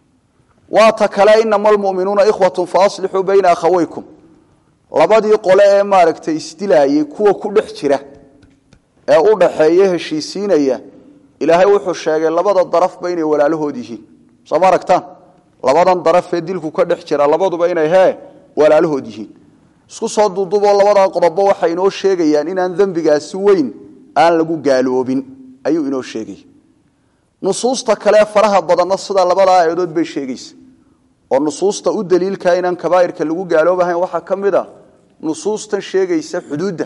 waa ta kale inama almuminuuna ikhwatun faaslixuu bayna akhawaykum labadii qole ee maaragtay isdilaayey kuwa ku dhex jira ee u dhaxeeya heshiisiinaya ilaahay wuxuu sheegay labada darafba inay walaalahood yihiin soo ma aragtaan labadan darafee dilku ka dhex jira labaduba inay hee walaalahood yihiin isku soo duuduboo labadaa qodobo waxay inoo sheegayaan inaan dembigaasi weyn aan lagu gaaloobin ayuu inoo sheegaya nusuusta kale faraha badanna sida labadaa aayadood bay sheegaysa oo nusuusta u daliilkaa inaan kabaa'irka lagu gaaloobahayn waxaa ka mid a nusuustan sheegaysa xuduudda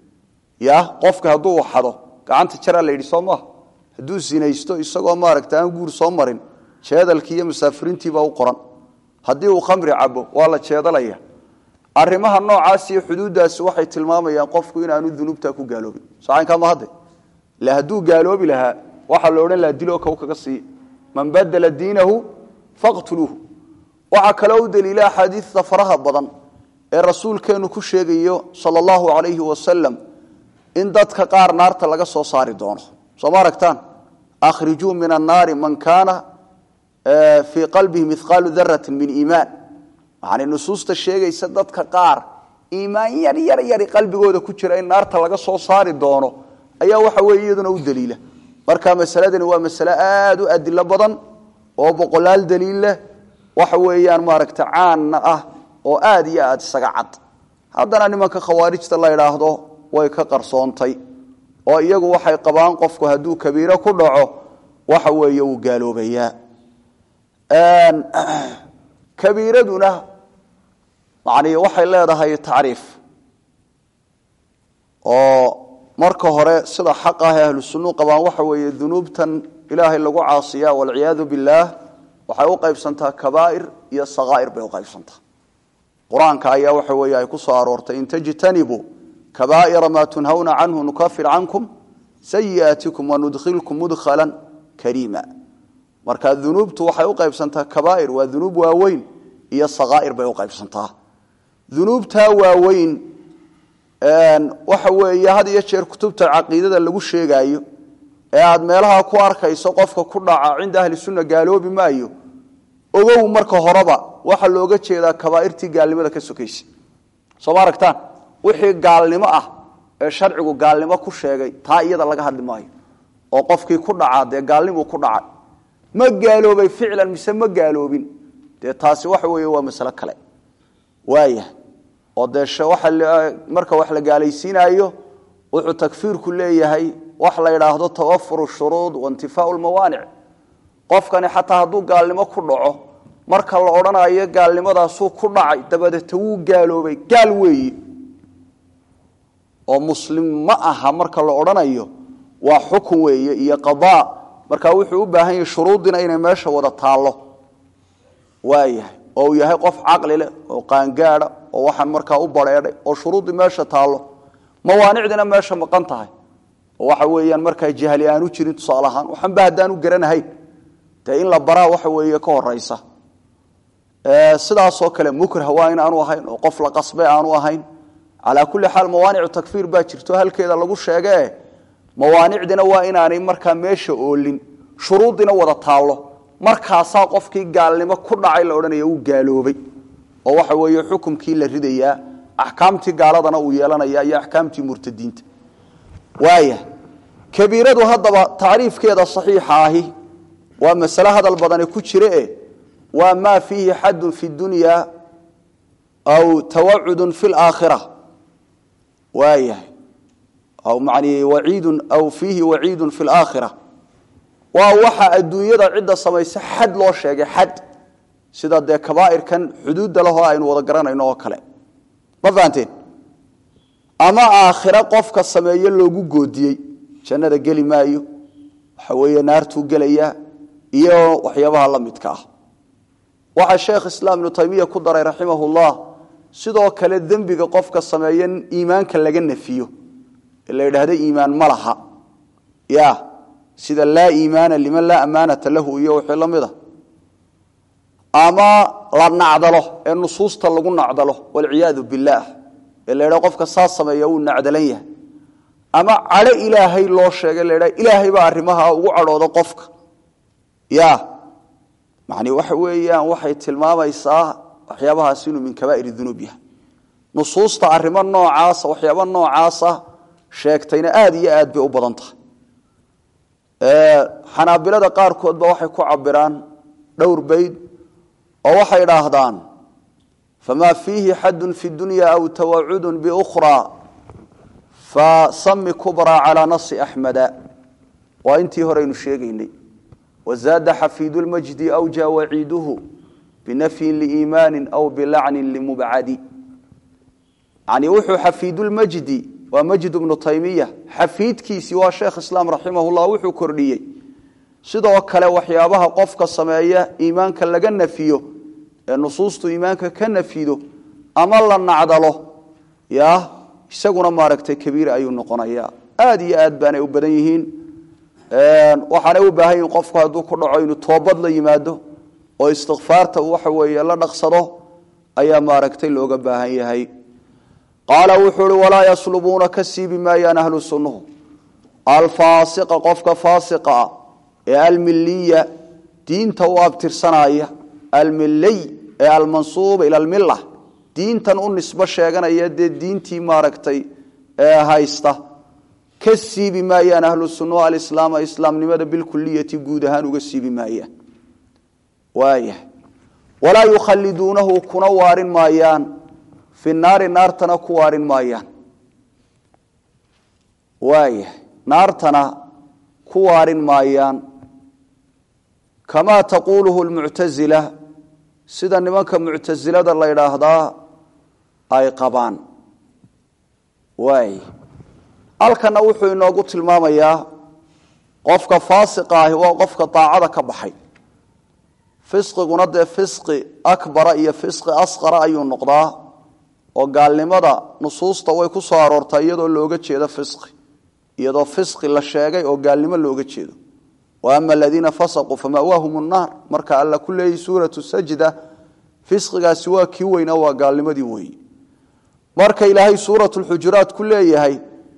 ya qofka hadduu waxado gacanta jaraa la yidhi soo maaha hadduu sinaysto isagoo maaragta aan guur soo marin jeedalkii iyo musaafiriintiibaa u qoran haddii uu khamri cabo waa la jeedalaya arrimaha noocaas iyo xuduuddaasi waxay tilmaamayaan qofku inaanu dunuubtaa ku gaaloobin socaynkaama hadde ila hadduu gaaloobi lahaa waxaa la odhan laha diloo kow kaga siiya man badela diinahu faqtuluuhu waxaa kaloo u daliila axaadiista faraha badan ee rasuulkeennu ku sheegayo sala allahu calayhi wasalam in dadka qaar naarta laga soo saari doono soo ma aragtaan akhrijuu min annaari man kaana fii qalbihi mihqaalu darati min iimaan yani nusuusta sheegaysa dadka qaar iimaan yar yar yari qalbigooda ku jira in naarta laga soo saari doono ayaa waxa weye iyaduna u daliila marka masaladani waa masale aada u adilo badan oo boqolaal daliil leh waxa weeyaan maaragta caanna ah oo aada iyo aada isaga cad haddana nimanka khawaarijta la idhaahdo way ka qarsoontay oo iyagu waxay qabaan qofku hadduu kabiiro ku dhaco waxa weeye uu gaaloobayaa kabiiraduna yani waxay leedahay tacriif oo marka hore sida xaq ah ee ahlu sunnu qabaan waxa weeye dunuubtan ilaahay lagu caasiya walciyaadu billaah waxay u qaybsantaa kabaa'ir iyo sakaa'ir bay u qaybsantaa qur-aanka ayaa waxa weeye ay ku soo aroortay in tajtanibuu kabaa'ira maa tunhawna canhu nukafir cankum sayi'aatikum wanudkhilkum mudkhalan kariima marka dunuubtu waxay u qaybsantaa kabaa'ir waa dunuub waaweyn iyo sakaa'ir bay u qaybsantaa dunuubtaa waaweyn waxa weeye had iyo jeer kutubta caqiidada lagu sheegaayo ee aad meelaha ku arkayso qofka ku dhaca cinda ahli sunna gaaloobi maayo ogow marka horeba waxaa looga jeedaa kabaairtii gaalnimada ka sokaysa soo ma aragtaan wixii gaalnimo ah ee sharcigu gaalnimo ku sheegay taa iyada laga hadli maayo oo qofkii ku dhacaa dee gaalnimuu ku dhacay ma gaaloobay ficlan mise ma gaaloobin dee taasi waxa weeye waa masalo kale waaya oo dee marka wax la gaalaysiinaayo wuxuu takfiirku leeyahay wax la yidhaahdo tawafuru shuruud waintifaau lmawaanic qofkani xataa hadduu gaalnimo ku dhaco marka la odhanayo gaalnimadaasuu ku dhacay dabadeeta wuu gaaloobay gaal weeye oo muslim ma aha marka la odhanayo waa xukun weeye iyo qadaa marka wuxuu u baahan yahay shuruuddina inay meesha wada taallo waayahay oo uu yahay qof caqli leh oo qaangaada oo waxaan markaa u bareedhay oo shuruuddii meesha taallo mawaanicdina meesha maqan tahay oo waxa weeyaan markaa jahli aanu jirin tusaale ahaan waxanba haddaanu garanahayn dee in la baraa waxa weeye ka horaysa sidaasoo kale mukrah waa in aanu ahayn oo qof la qasbe aanu ahayn calaa kulli xaal mawaanicu takfiir baa jirto halkeeda lagu sheegee mawaanicdina waa inaanay markaa meesha oolin shuruuddina wada taallo markaasaa qofkii gaalnimo ku dhacay la odhanaya uu gaaloobay oo waxa weeye xukumkii la ridayaa axkaamtii gaaladana uu yeelanaya iyo axkaamtii murtadiinta waaya kabiiradu haddaba tacriifkeeda saxiixa ahi waa masale hadal badani ku jire e waa maa fiihi xadun fi dunya aw tawacudun fi laakhira waayahay aw mani waciidun aw fiihi waciidun fi laakhira waa waxa adduunyada cidda samaysa xad loo sheegay xad sida dee kabaa'irkan xuduudda lahoo aynu wada garanayno oo kale ma fahanteen ama aakhira qofka sameeye loogu goodiyey jannada geli maayo waxa weeye naartuu gelayaa iyo waxyaabaha la midka ah waxaa sheekh islaam ibnu taymiya ku daray raximahullah sidoo kale dembiga qofka sameeye iimaanka laga nafiyo ee la yidhaahdo iimaan ma laha ya sida laa iimaana liman laa amaanata lahu iyo wixii la mid a ama la nacdalo ee nusuusta lagu nacdalo walciyaadu billaah ee la ydhaha qofka saa sameeya wuu nacdalan yahay ama cadho ilaahay loo sheegay la ydhaha ilaahay baa arrimaha ugu cadhooda qofka ya macni waxa weeyaan waxay tilmaamaysaa waxyaabahaas inuu min kabaa'ir dunuub yahay nusuusta arrimo noocaasa waxyaaba noocaasa sheegtayna aada iyo aad bay u badan tahay xanaabilada qaarkoodba waxay ku cabiraan dhowr bayd oo waxay idhaahdaan famaa fiihi xadun fi dunya aw tawacudun biukhraa fasami kubraa calaa nasi axmeda waa intii horeynu sheegaynay wazaada xafiidu lmajdi awja waciiduhu binafyin liiimaanin aw bilacnin limubcadi yani wuxuu xafiidulmajdi waa majd bnu taymiya xafiidkiisii waa sheekh islaam raximahullah wuxuu kordhiyey sidoo kale waxyaabaha qofka sameeya iimaanka laga nafiyo ee nusuustu iimaanka ka nafido ama la nacdalo ya isaguna maaragtay kabiir ayuu noqonaya aad iyo aad baanay u badan yihiin waxaanay u baahan yihin qofku hadduu ku dhaco inuu toobad la yimaado oo istikfaarta waxa weeye la dhaqsado ayaa maaragtay looga baahan yahay qaala wuxuu uhi walaa yaslubuuna ka siibi maayaan ahlu sunnuhu alfaasiqa qofka faasiqa ah ee almiliya diinta u abtirsanaya almiley ee almansuuba ila almila diintan u nisbo sheeganaya dee diintii maaragtay ee haysta ka siibi maayaan ahlu sunnuhu alislaama islaamnimada bilkuliyati guud ahaan uga siibi maayaan waaya walaa yukhaliduunahu kuna waarin maayaan fi naari naartana ku waarin maayaan waaya naartana ku waarin maayaan kamaa taquuluhu lmuctasila sida nimanka muctasilada la ydhaahdaa ay qabaan waay halkana wuxuu inoogu tilmaamayaa qofka faasiqa ahi waa qofka daacada ka baxay fisqiguna dee fisqi akbara iyo fisqi asqara ayuu noqdaa oo gaalnimada nusuusta way ku soo aroortaa iyadoo looga jeedo fisqi iyadoo fisqi la sheegay oo gaalnimo looga jeedo wa ama aladiina fasaquu fama'waahum nnaar marka alla ku leeyay suuratu sajda fisqigaasi waa kii weynaa waa gaalnimadii weeye marka ilaahay suurat lxujuraat ku leeyahay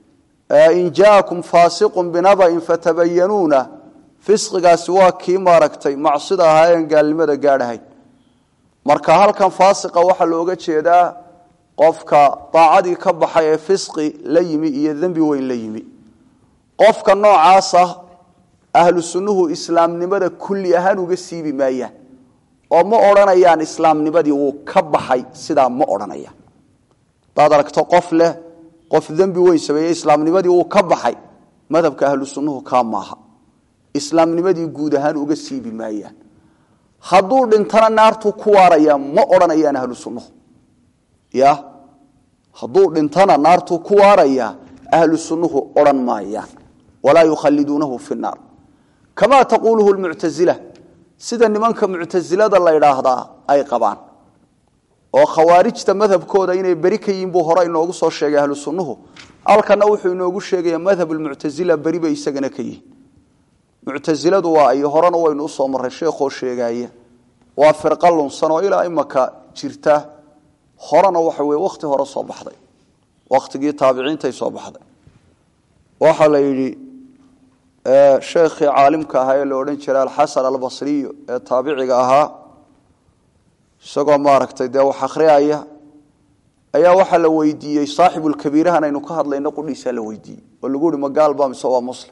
in jaakum faasiqun binaba'in fatabayanuuna fisqigaasi waa kii maaragtay macsida ahaa een gaalnimada gaadhahayn marka halkan faasiqa waxaa looga jeedaa qofka daacadii ka baxay ee fisqi la yimi iyo dembi weyn la yimi qofka noocaasa ahlu sunnuhu islaamnimada kulli ahaan uga siibi maayaan oo ma odhanayaan islaamnimadii wuu ka baxay sidaa ma odhanayaan hadaad aragto qof leh qof dembi weyn sameeyey islaamnimadii wuu ka baxay madhabka ahlu sunnuhu kaa maaha islaamnimadii guud ahaan uga siibi maayaan hadduu dhintana naartuu ku waaraya ma odhanayaan ahlu sunnuhu ya hadduu dhintana naartuu ku waaraya ahlu sunnuhu odhan maayaan walaa yukhaliduunahu fi naar kamaa taquuluhu lmuctazila sida nimanka muctasilada la ydhaahdaa ay qabaan oo khawaarijta madhabkooda inay beri ka yihiin buu hore inoogu soo sheegay ahlu sunnuhu halkana wuxuu inoogu sheegaya madhab lmuctazila beri bay isagana ka yihiin muctasiladu waa ay horena waynu usoo marray sheekhoo sheegaaya waa firqa lunsan oo ilaa imaka jirta horena waxa weye wakhti hore soo baxday wakhtigii taabiciintay soo baxday waxaa la yidhi sheekhii caalimka ahaa ee la odhan jiray alxasan albasriyo ee taabiciga ahaa isagoo maaragtay dee wax akhriyaya ayaa waxaa la weydiiyey saaxibulkabiirahan aynu ka hadlayno qudhiisaa la weydiiyey oo lagu uhi magaalba mise waa muslim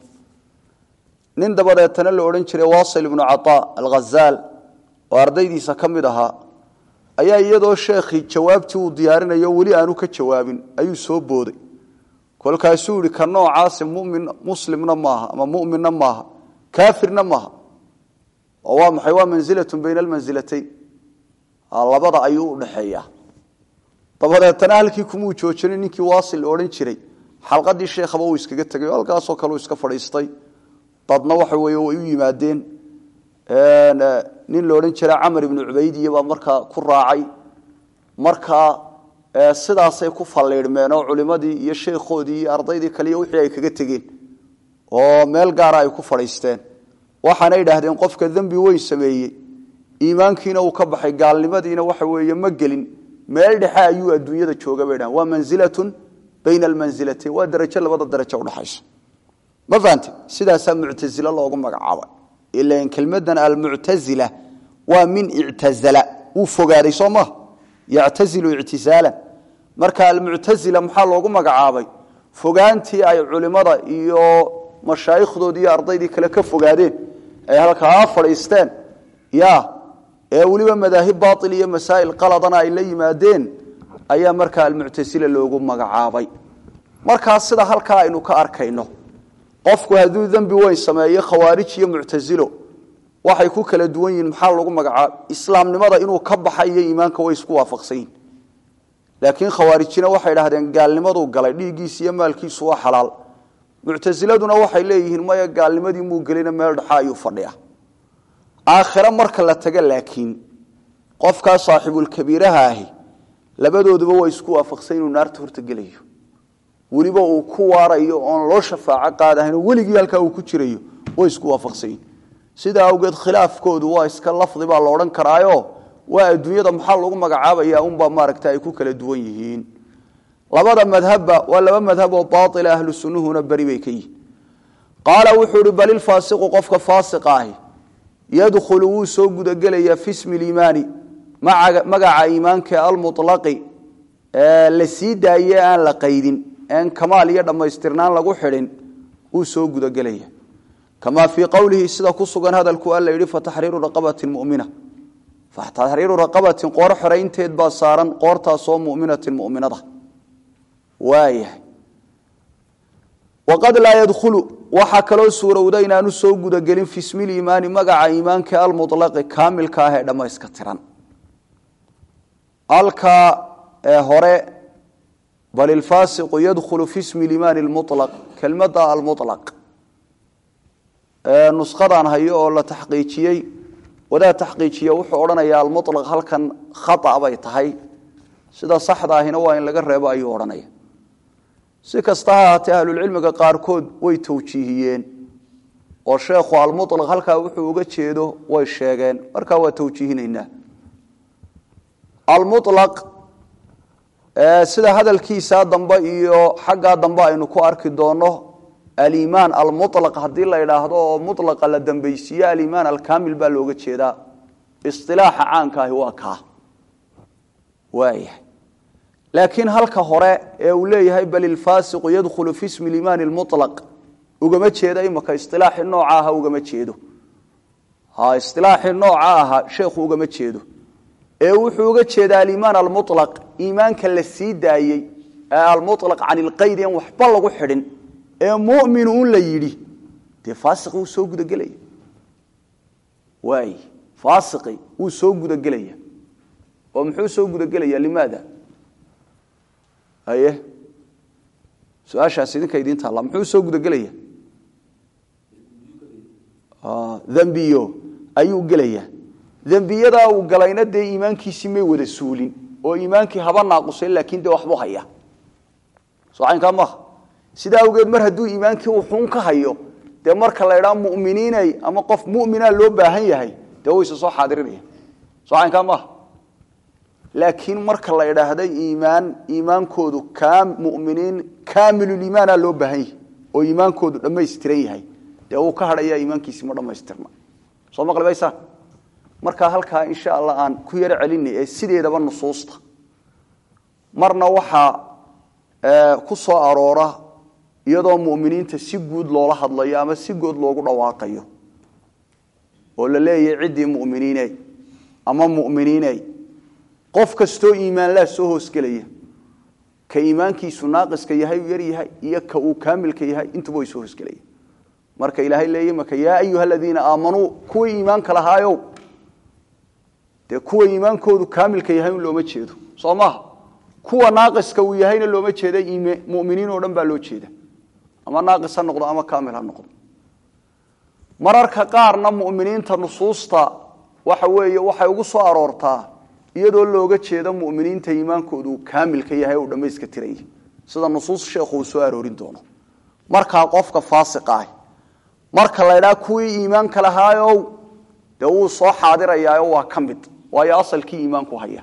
nin dabadeetana la odhan jiray wasil ibnu cataa alghazaal oo ardaydiisa ka mid ahaa ayaa iyadoo sheekhii jawaabtii uu diyaarinayo weli aanu ka jawaabin ayuu soo booday kolkaasuu yihi ka noocaasi mumin muslimna maaha ama muminna maaha kaafirna maaha oo waa maxay waa manzilatun bayna almansilatayn labada ayuu udhaxeeyaa dabadeetana halkii kumuu joojinin ninkii waasil odhan jiray xalqadii sheekhaba uu iskaga tegay oo halkaasoo kale uu iska fadhiistay dadna waxa weeye way u yimaadeen nin la odhan jira camar ibnu cubaydiya baa markaa ku raacay markaa sidaasay ku falliidhmeen oo culimadii iyo sheekhoodii iyo ardaydii kaliya wixii ay kaga tegeen oo meel gaara ay ku fadhiisteen waxaana idhaahdeen qofka dembi weyn sameeyey iimaankiina uu ka baxay gaalnimadiina waxa weeye ma gelin meel dhexe ayuu adduunyada jooga bay dhahan waa manzilatun bayna almansilatayn waa darajo labada darajo udhaxaysa ma fahante sidaasaa muctazila loogu magacaabay ilan kelmadan almuctazila waa min ictazala wuu fogaaday soo maha yactazilu ictisaalan marka almuctazila maxaa loogu magacaabay fogaantii ay culimada iyo mashaayikhdoodii iyo ardaydii kale ka fogaadeen ay halkaa fadhiisteen ya ee weliba madaahib baail iyo masaa'il qaladana ay la yimaadeen ayaa markaa almuctasila loogu magacaabay markaa sida halkaa aynu ka arkayno qofku hadduu dembi weyn sameeyo khawaarij iyo muctasilo waxay ku kala duwan yihiin maxaa lagu magacaaba islaamnimada inuu ka baxa iyo iimaanka way isku waafaqsan yihin laakiin khawaarijina waxay dhahdeen gaalnimaduu galay dhiiggiisa iyo maalkiisu waa xalaal muctasiladuna waxay leeyihiin maya gaalnimadii muu gelina meel dhexa ayuu fadhiya aakhire marka la taga laakiin qofkaa saaxibulkabiiraha ahi labadooduba way isku waafaqsan inuu naarta horta gelayo weliba uu ku waarayo oon loo shafaaco qaadahayn oo weligii halkaa uu ku jirayo way isku waafaqsanyihin sidaa awgeed khilaafkoodu waa iska lafdi baa la odhan karaayo waa adduunyada maxaa lagu magacaabaya unbaa maaragta ay ku kala duwan yihiin labada madhabba waa laba madhab oo baaila ahlu sunnuhuna beri bay ka yihin qaala wuxuu ihi bal ilfaasiqu qofka faasiqa ahi yadkhulu wuu soo gudagelayaa fi smi liimaani magaca iimaanka almulaqi la sii daaye aan la qaydin en kamaal iyo dhammaystirnaan lagu xidhin wuu soo gudagelaya kamaa fii qowlihi sida ku sugan hadalku alla yidhi fataxriiru raqabatin mumina fataxriiru raqabatin qoor xoraynteed baa saaran qoortaasoo muminatin muminada waayahay waqad laa yadkhulu waxaa kaloo suurowda inaanu soo gudagelin fi smi liimaani magaca iimaanka almulaqi kaamilka ah ee dhammayska tiran halkaa ee hore bal ilfaasiqu yadkhulu fi smi liimaani lmulaq kelmadda almulaq nuskhadaan hayo oo la taxqiijiyey wadaad taxqiijiye wuxuu odhanayaa almulaq halkan khata bay tahay sida saxda ahina waa in laga reebo ayuu odhanaya si kasta ha ahaatee ahlulcilmiga qaarkood way tawjiihiyeen oo sheekhu almulaq halkaa wuxuu uga jeedo way sheegeen markaa waa tawjiihinaynaa almulaq sida hadalkiisaa dambe iyo xaggaa dambe aynu ku arki doono alimaan almulaq haddii la idhaahdo oo mulaqa la dambaysiiyo alimaan alkamil baa looga jeedaa isilaaxa caankaahi waa kaa waayahay laakiin halka hore ee uu leeyahay bal ilfaasiqu yadkhulu fi smi limaan lmulaq ugama jeedo imaka isilaaxii nooca aha ugama jeedo ha isilaaxii nooca aha sheekhu ugama jeedo ee wuxuu uga jeedaa alimaan almulaq iimaanka la sii daayey ee almulaq can ilqayd en waxba lagu xidhin ee mumin un la yidhi dee faasiqi wuu soo gudagelaya waay faasiqi wuu soo gudagelaya oo muxuu soo gudagelaya limaada haye su-aashaas idinka idiin taalla muxuu soo gudagelaya dembiyo ayuu gelaya dembiyadaa uu galayna dee iimaankiisii may wada suulin oo iimaankii haba naaqusay laakiin dee waxbuu haya soo caynkaa maaha sidaa awgeed mar hadduu iimaankii uu xun ka hayo dee marka la idhaa muminiinay ama qof mumina loo baahan yahay dee wayse soo xaadirinaya soo caynkaa maaha laakiin marka la idhaahda iimaan iimaankoodu muminiin kaamiluliimaana loo baahan yahay oo iimaankoodu dhammaystiran yahay dee uu ka hadhaya iimaankiisi ma dhammaystirna soo maqli maysaan markaa halkaa insha allah aan ku yaro celinay ee sideedaba nusuusta marna waxaa ku soo aroora iyadoo muminiinta si guud loola hadlayo ama si good loogu dhawaaqayo oo la leeyahay ciddii muminiine ama muminiine qof kastoo iimaanlaa soo hoosgelaya ka iimaankiisu naaqiska yahay u yaryahay iyo ka uu kaamilka yahay intuba way soo hoosgelaya marka ilaahay leeya maka yaa ayuha aladiina aamanuu kuwii iimaanka lahaayow dee kuwa iimaankoodu kaamilka yahay un looma jeedo soo maaha kuwa naaqiska uu yahayna looma jeeda muminiin oo dhan baa loo jeeda ama naaqis ha noqdo ama kaamil ha noqdo mararka qaarna muminiinta nusuusta waxa weeye waxay ugu soo aroortaa iyadoo looga jeedo muminiinta iimaankoodu uu kaamilka yahay uu dhammayska tiraya sida nusuus sheekhu uu soo aroorin doono markaa qofka faasiqa ah marka la ydhaa kuwii iimaanka lahaayow dee wuu soo xaadirayaayo waa ka mid waayo asalkii iimaanku haya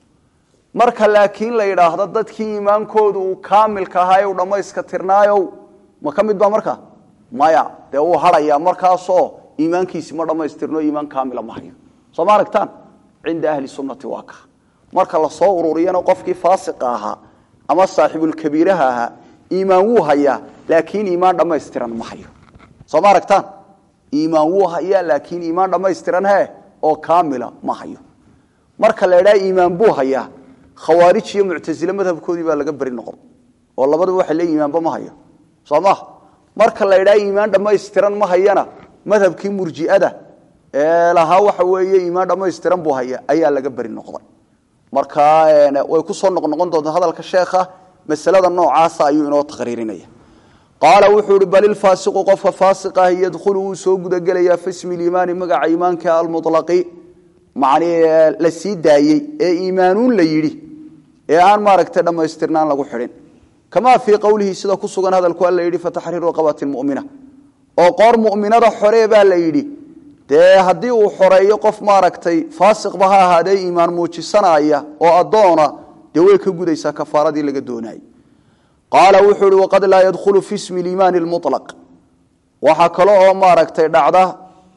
marka laakiin la yidhaahdo dadkii iimaankoodu uu kaamilka ahaa u dhammayska tirnaayow ma ka mid ba marka maya dee wuu hadhayaa markaasoo iimaankiisi ma dhammaystirno iimaan kaamila ma hayo soo ma aragtaan cinda ahli sunnati waa ka marka lasoo ururiyana qofkii faasiqa ahaa ama saaxibulkabiiraha ahaa iimaan wuu hayaa laakiin iimaan dhammaystiran ma hayo soo ma aragtaan iimaan wuu hayaa laakiin iimaan dhammaystiran he oo kaamila ma hayo marka la idhaha iimaan buu hayaa khawaarij iyo muctasile madhabkoodii baa laga beri noqon oo labadaba waxay leeyihin iimaanba ma hayo soo maha marka la idhaha iimaan dhammaystiran ma hayana madhabkii murji'ada ee lahaa waxa weeye iimaan dhammaystiran buu haya ayaa laga beri noqday marka way ku soo noqnoqon doontaa hadalka sheekha masalada noocaasa ayuu inoo taqriirinaya qaala wuxuu ihi bal ilfaasiqu qofka faasiq ah yadkhulu wuu soo gudagelayaa fi smi liimaani magaca iimaanka almulaqi macnii la sii daayey ee iimaanuun la yidhi ee aan maaragtay dhammaystirnaan lagu xidhin kamaa fii qowlihi sida ku sugan hadalku alla yidhi fataxriiru raqabatin mumina oo qoor mu'minada xoree baa la yidhi dee haddii uu xoreeyo qof maaragtay faasiqba ha ahaadee iimaan muujisanaya oo addoona dee way ka gudaysaa kafaaradii laga doonayay qaala wuxuu ihi waqad laa yadkhulu fi smi liimaani lmulaq waxaa kale oo maaragtay dhacda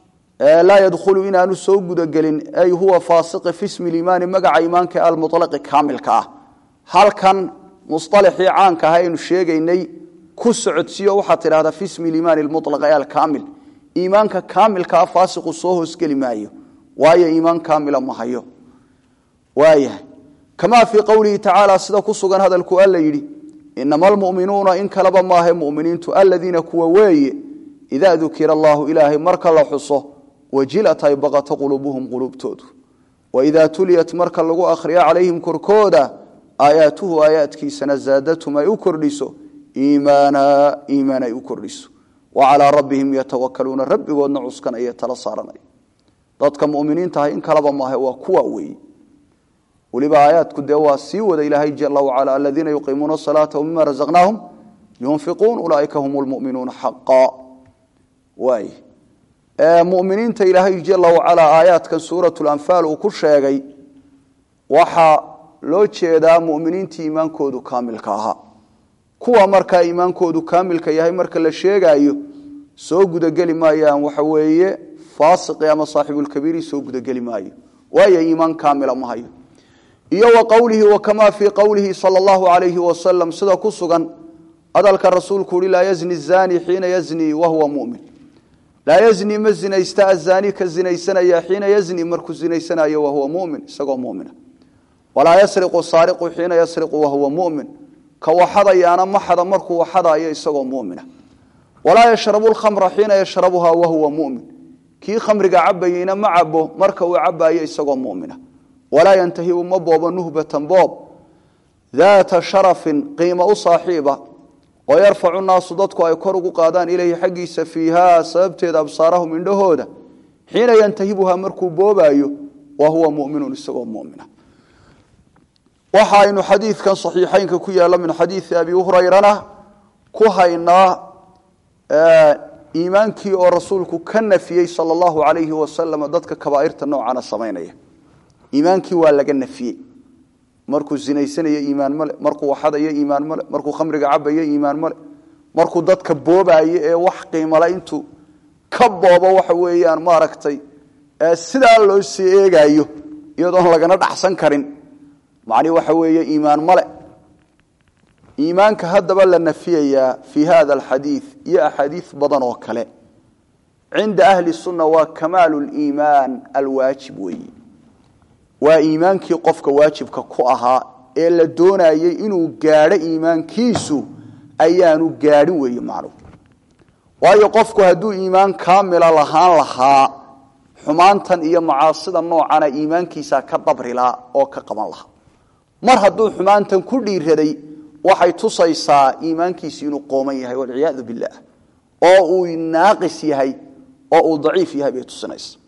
laa yadkhulu inaanu soo gudagelin ay huwa faasiqi fi smi liimaani magaca iimaanka almulaqi kaamilka ah halkan musalaxii caanka ah aynu sheegaynay ku socodsiiyo waxaad tidhahdaa fi smi liimaani lmulaq ee alkaamil iimaanka kaamilkaa faasiqu soo hoosgeli maayo waayo iimaan kaamila ma hayo waayahay kamaa fii qowlihi tacaala sida ku sugan hadalku alla yidhi inama almu'minuuna in kaleba maahe muminiintu aladiina kuwa weeye idaa dukira allahu ilaahay marka la xuso wajilat ay baqato quluubuhum quluubtoodu waidaa tuliyat marka lagu akhriyo calayhim korkooda aayaatuhu aayaadkiisana zaadatum ay u kordhiso iimaana iimaan ay u kordhiso wacalaa rabbihim yatawakaluuna rabbigoodna cuskanaya tala saaranaya dadka muminiintahay in kaleba maahe waa kuwa weeye weliba aayaadku dee waa sii wada ilaahay jala wacala aladiina yuqiimuuna asalaata wmima razaqnaahum yunfiquun ulaaika hum lmuminuuna xaqa waay muminiinta ilaahay jala wacala aayaadkan suurat lanfaal uu ku sheegay waxa loo jeedaa muminiintii iimaankoodu kaamilka ahaa kuwa markaa iimaankoodu kaamilka yahay marka la sheegaayo soo gudageli maayaan waxa weeye faasiqi ama saaxibulkabiiri soo gudageli maayo waayo iimaan kaamila ma hayo iyo wa qowlihi wa kamaa fii qowlihi sala allahu alayhi wasalam sida ku sugan hadalka rasuulku uhi laa yazni zani xiina yazni wahuwa mumin laa yazni ma zinaysta azaani ka zinaysanaya xiina yazni markuu zinaysanayo wahuwa mumin isagoo mumina walaa yasriqu saariqu xiina yasriqu wahuwa mumin ka waxadayaana ma xada markuu waxadayo isagoo mumina walaa yashrabu lkhamra xiina yashrabuha wahuwa mumin kii khamriga cabayeyna ma cabo marka uu cabayo isagoo mumina walaa yantahibu ma boobo nuhbatan boob daata sharafin qiimo u saaxiiba oo yarfacu naasu dadku ay kor ugu qaadaan ilayhi xaggiisa fiiha sababteeda absaarahum indhahooda xiina yantahibuha markuu boobayo wa huwa muminun isagoo mumina waxa aynu xadiidkan saxiixeynka ku yaalla min xadiidi abi hurayrana ku haynaa iimaankii oo rasuulku ka nafiyey sala allahu alayhi wasalam dadka kabaairta noocana samaynaya iimaankii waa laga nafiyey markuu zinaysanayo iimaan male markuu waxadayo iimaan male markuu khamriga cabayo iimaan male markuu dadka boobayo ee wax qiimale intuu ka boobo waxa weeyaan maaragtay sidaa loo sii eegayo iyadoon lagana dhacsan karin macni waxa weeye iimaan male iimaanka haddaba la nafiyayaa fii hada alxadiid iyo axaadiis badan oo kale cinda ahli sunna waa kamaalu liimaan alwaajib weeye waa iimaankii qofka waajibka ku ahaa ee la doonayey inuu gaadho iimaankiisu ayaanu gaadhin weeye macnuhu waayo qofku hadduu iimaan kaamila lahaan lahaa xumaantan iyo macaasida noocana iimaankiisa ka dabrilaa oo ka qaban lahaa mar hadduu xumaantan ku dhiiraday waxay tusaysaa iimaankiisi inuu qooman yahay walciyaadu billaah oo uu naaqis yahay oo uu daciif yahay bay tusinaysa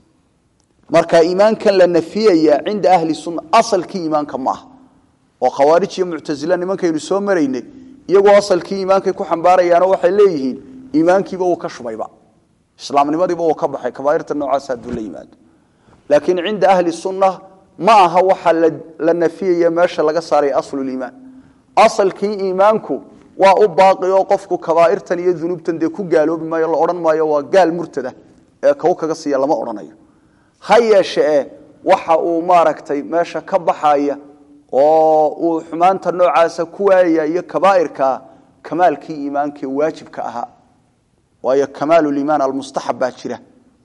marka iimaankan la nafiyaya cinda ahli sunna asalkii iimaanka maaha oo khawaarij iyo muctasila nimankaynu soo maraynay iyagoo asalkii iimaankay ku xambaarayaano waxay leeyihiin iimaankiiba uu ka shubayba islaamnimadiiba uu ka baxay kabaairta noocaas hadduu la yimaado laakiin cinda ahli sunna ma aha waxa la nafiyaya meesha laga saaray asluliimaan asalkii iimaanku waa u baaqi oo qofku kabaairtan iyo dunuubtan dee ku gaaloobi maayo la odhan maayo waa gaal murtada ee kow kaga siiya lama odhanayo ha yeeshee waxa uu maaragtay meesha ka baxaya oo uu xumaanta noocaasa ku waayaya iyo kabaairka kamaalkii iimaanka waajibka ahaa waayo kamaaluliimaan almustaxab baa jira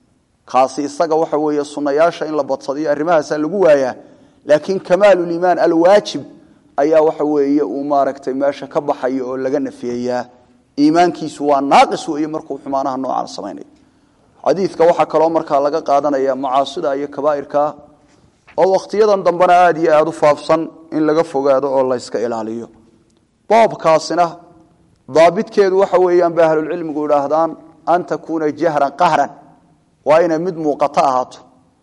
kaasi isaga waxa weeye sunnayaasha in la badsadiyo arrimahaasaa lagu waayaa laakiin kamaaluliimaan alwaajib ayaa waxa weeye uu maaragtay meesha ka baxayo oo laga nafiyayaa iimaankiisu waa naaqis weeye markuu xumaanaha noocaan samaynayo xadiidka waxaa kaloo markaa laga qaadanaya macaasida iyo kabaairka oo wakhtiyadan dambena aada iyo aada u faafsan in laga fogaado oo la yska ilaaliyo boobkaasina daabitkeedu waxa weeyaan bay ahlulcilmigu idhaahdaan an takuuna jahran qahran waa inay mid muuqato ahaato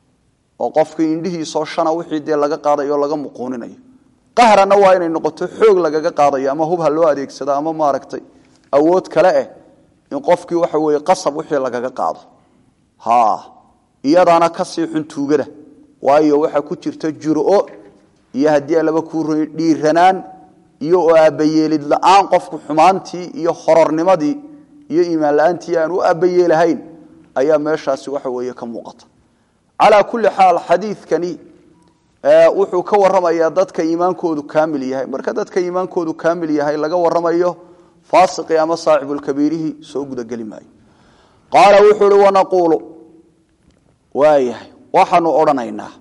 oo qofkii indhihiisoo shana wixii dee laga qaadayo o laga muquuninayo qahranna waa inay noqoto xoog lagaga qaadayo ama hub ha loo adeegsado ama maaragtay awood kale eh in qofkii waxa weeye qasab wixii lagaga qaado ha iyadaana kasii xun tuugada waayo waxaa ku jirta juro iyo haddii alaba ku dhiiranaan iyo oo aabbayeelid la-aan qofku xumaantii iyo horornimadii iyo iimaan la-aantii aan u aabbayeelahayn ayaa meeshaasi waxa weeye ka muuqata calaa kulli xaal xadiidkani wuxuu ka waramayaa dadka iimaankoodu kaamil yahay marka dadka iimaankoodu kaamil yahay laga waramayo faasiqi ama saaxibulkabiirihi soo gudageli maayo qaala wuxuu uhi wanaquulu waayahay waxaanu odhanaynaa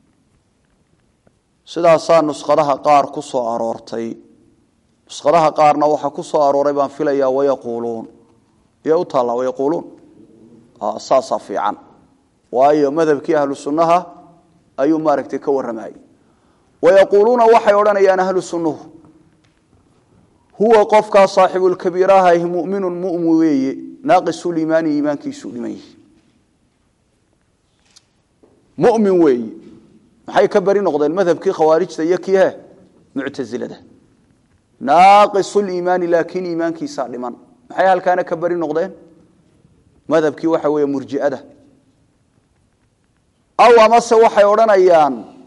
sidaasaa nuskhadaha qaar ku soo aroortay nuskhadaha qaarna waxaa ku soo arooray baan filayaa wayaquuluun iyo u taallaa wayaquuluun saasaa fiican waayo madhabkii ahlu sunnaha ayuu maaragtay ka warramayay wayaquuluuna waxay odhanayaan ahlu sunnuhu huwa qofkaa saaxibulkabiiraha muminun mumin weeye naaqisuliimaani iimaankiisuu dhiman yihi mumin weeye maxay ka beri noqdeen madhabkii khawaarijta iyo kii he muctasilada naaqisuliimaani laakiin iimaankiisaa dhiman maxay halkaana ka beri noqdeen madhabkii waxa weeye murjiada aw amase waxay odhanayaan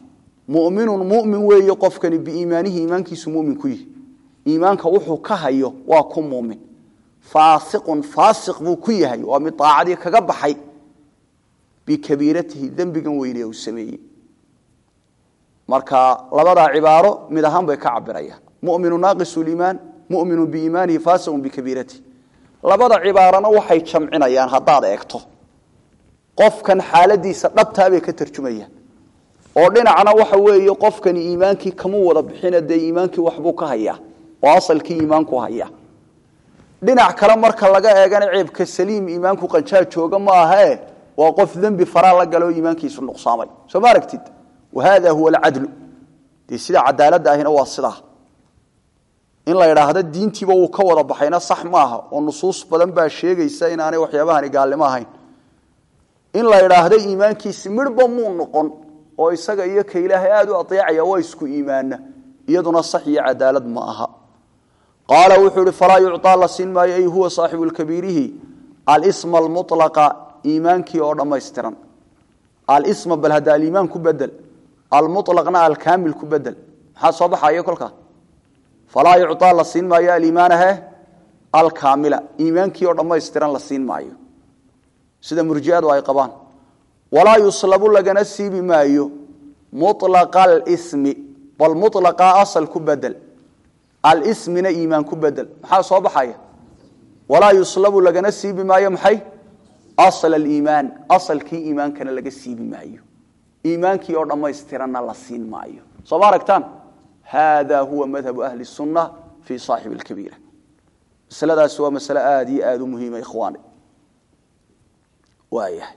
muminun mumin weeye qofkani biiimaanihi iimaankiisu mumin ku yihi iimaanka wuxuu ka hayo waa ku mumin faasiqun faasiq buu ku yahay waa mid daacadii kaga baxay bikabiiratihi dembigan weyne uu sameeyey marka labadaa cibaaro mid ahaan bay ka cabirayaan muminu naaqisu liimaan muminu biiimaanihi faasiqun bikabiiratihi labada cibaarana waxay jamcinayaan haddaad eegto qofkan xaaladiisa dhabtaabay ka tarjumayaan oo dhinacna waxa weeye qofkani iimaankii kama wada bixina dee iimaankii waxbuu ka hayaa oo asalkii iimaanku haya dhinac kale marka laga eegana ceebka saliim iimaanku qanjaa jooga ma ahae waa qof dembi faraa la galo iimaankiisu nuqsaamay soo ma aragtid wahada huwa alcadlu dee sida cadaaladda ahina waa sidaa in la idhaahdo diintiiba wuu ka wada baxayna sax maaha oo nusuus badan baa sheegaysa inaanay waxyaabahani gaalnimo ahayn in la idhaahdo iimaankiisi midhba muu noqon oo isaga iyo ka ilaahay aada u adeecaya waa isku iimaana iyaduna sax iyo cadaalad ma aha qaala wuxuu ihi falaa yucطaa la siin maayo ay huwa saaxibu lkabiirihi alisma almulaqa iimaankii oo dhammaystiran alisma bal hadda aliimaan ku bedel almulaqna alkaamil ku bedel maxaa soo baxaya kolkaa falaa yucطaa la siin maayo aliimaanahe alkaamila iimaankii oo dhammaystiran la siin maayo sida murjiadu ay qabaan walaa yuslabu lagana siibi maayo mulaqa alismi bal mulaqa asal ku bedel alsmina iimaan ku bedel maxaa soo baxaya walaa yuslabu lagana siibi maayo maxay asl aliimaan asalkii iimaankana laga siibi maayo iimaankii oo dhammaystiranna la siin maayo soo ma aragtaan hada huwa madhabu ahli sunna fi saaxibi lkabiira masaladaasi waa masale aada iyo aada u muhiima ikhwaani waayahay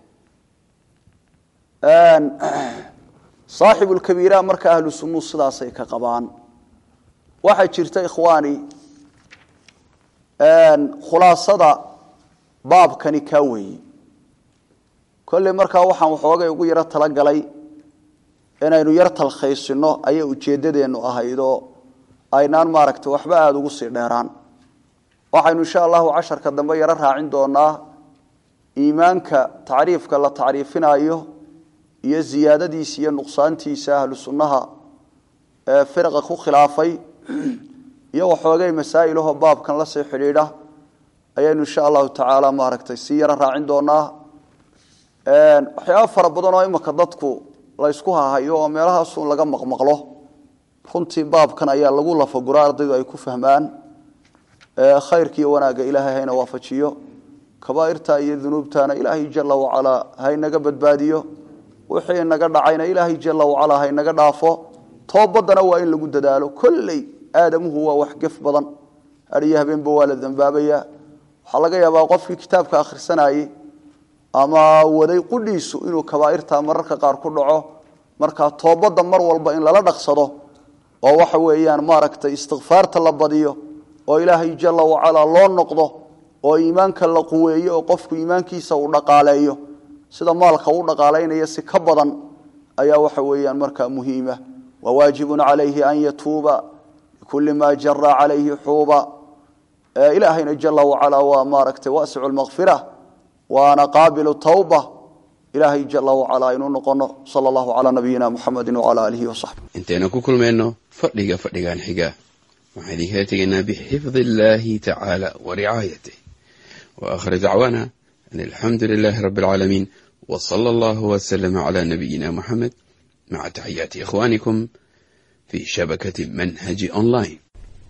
saaxibu lkabiira marka ahlu sunuu sidaasay ka qabaan waxaa jirta ikhwaani khulaasada baabkani kaa weeye kolley markaa waxaan waxoogay ugu yaro talagalay inaynu yar talkhaysino ayay ujeeddadeennu ahaydoo aynaan maaragtay waxba aada ugu sii dheeraan waxaynu insha allahu casharka dambe yaro raacin doonaa iimaanka tacriifka la tacriifinayo iyo ziyaadadiisa iyo nuqsaantiisa ahlu sunnaha ee firqa ku khilaafay iyo waxoogay masaa'ilahoo baabkan la sii xidhiidha ayaynu insha allahu tacaala maaragtay sii yaro raacin doonaa waxyaaba fara badan oo imika dadku la ysku hahayo oo meelahaasun laga maqmaqlo runtii baabkan ayaa lagu lafagura ardaydu ay ku fahmaan khayrka iyo wanaagga ilaahay hayna waafajiyo kabaairta iyo dunuubtana ilaahay jala wacalaa haynaga badbaadiyo wixii naga dhacayna ilaahay jala wacalaa haynaga dhaafo toobadana waa in lagu dadaalo kolley aadamuhu waa wax gef badan haiyo habeenba waa la dambaabaya waxaa laga yaabaa qofkii kitaabka akhrisanayey ama waday qudhiisu inuu kabaairta mararka qaar ku dhaco marka toobadda mar walba in lala dhaqsado oo waxa weeyaan maaragtay istikfaarta la badiyo oo ilaahay jala wacalaa loo noqdo oo iimaanka la quweeyo oo qofku iimaankiisa uu dhaqaaleeyo sida maalka u dhaqaalaynaya si ka badan ayaa waxa weeyaan markaa muhiima wawaajibun calayhi an yatuuba bikulli maa jara calayhi xuuba ilaahayna jala wacalaa waa maaragtay wasicu lmakfira waana qaabilu tawba ilaahay jala wacalaa inuu noqono sala allahu calaa nabiyina muxamedi wacala aalihi wasaxbi intaynu ku kulmayno fadhiga fadhigan xiga waxaan idinkala tegaynaa bixifdi illaahi tacaala wa ricaayatih wa aakhir dacwaana an alxamdu lilaahi rabbi alcaalamiin wa sala allahu wasalama calaa nabiyina muxamed maca taxiyaati ikhwaanikum fi shabakati manhaji online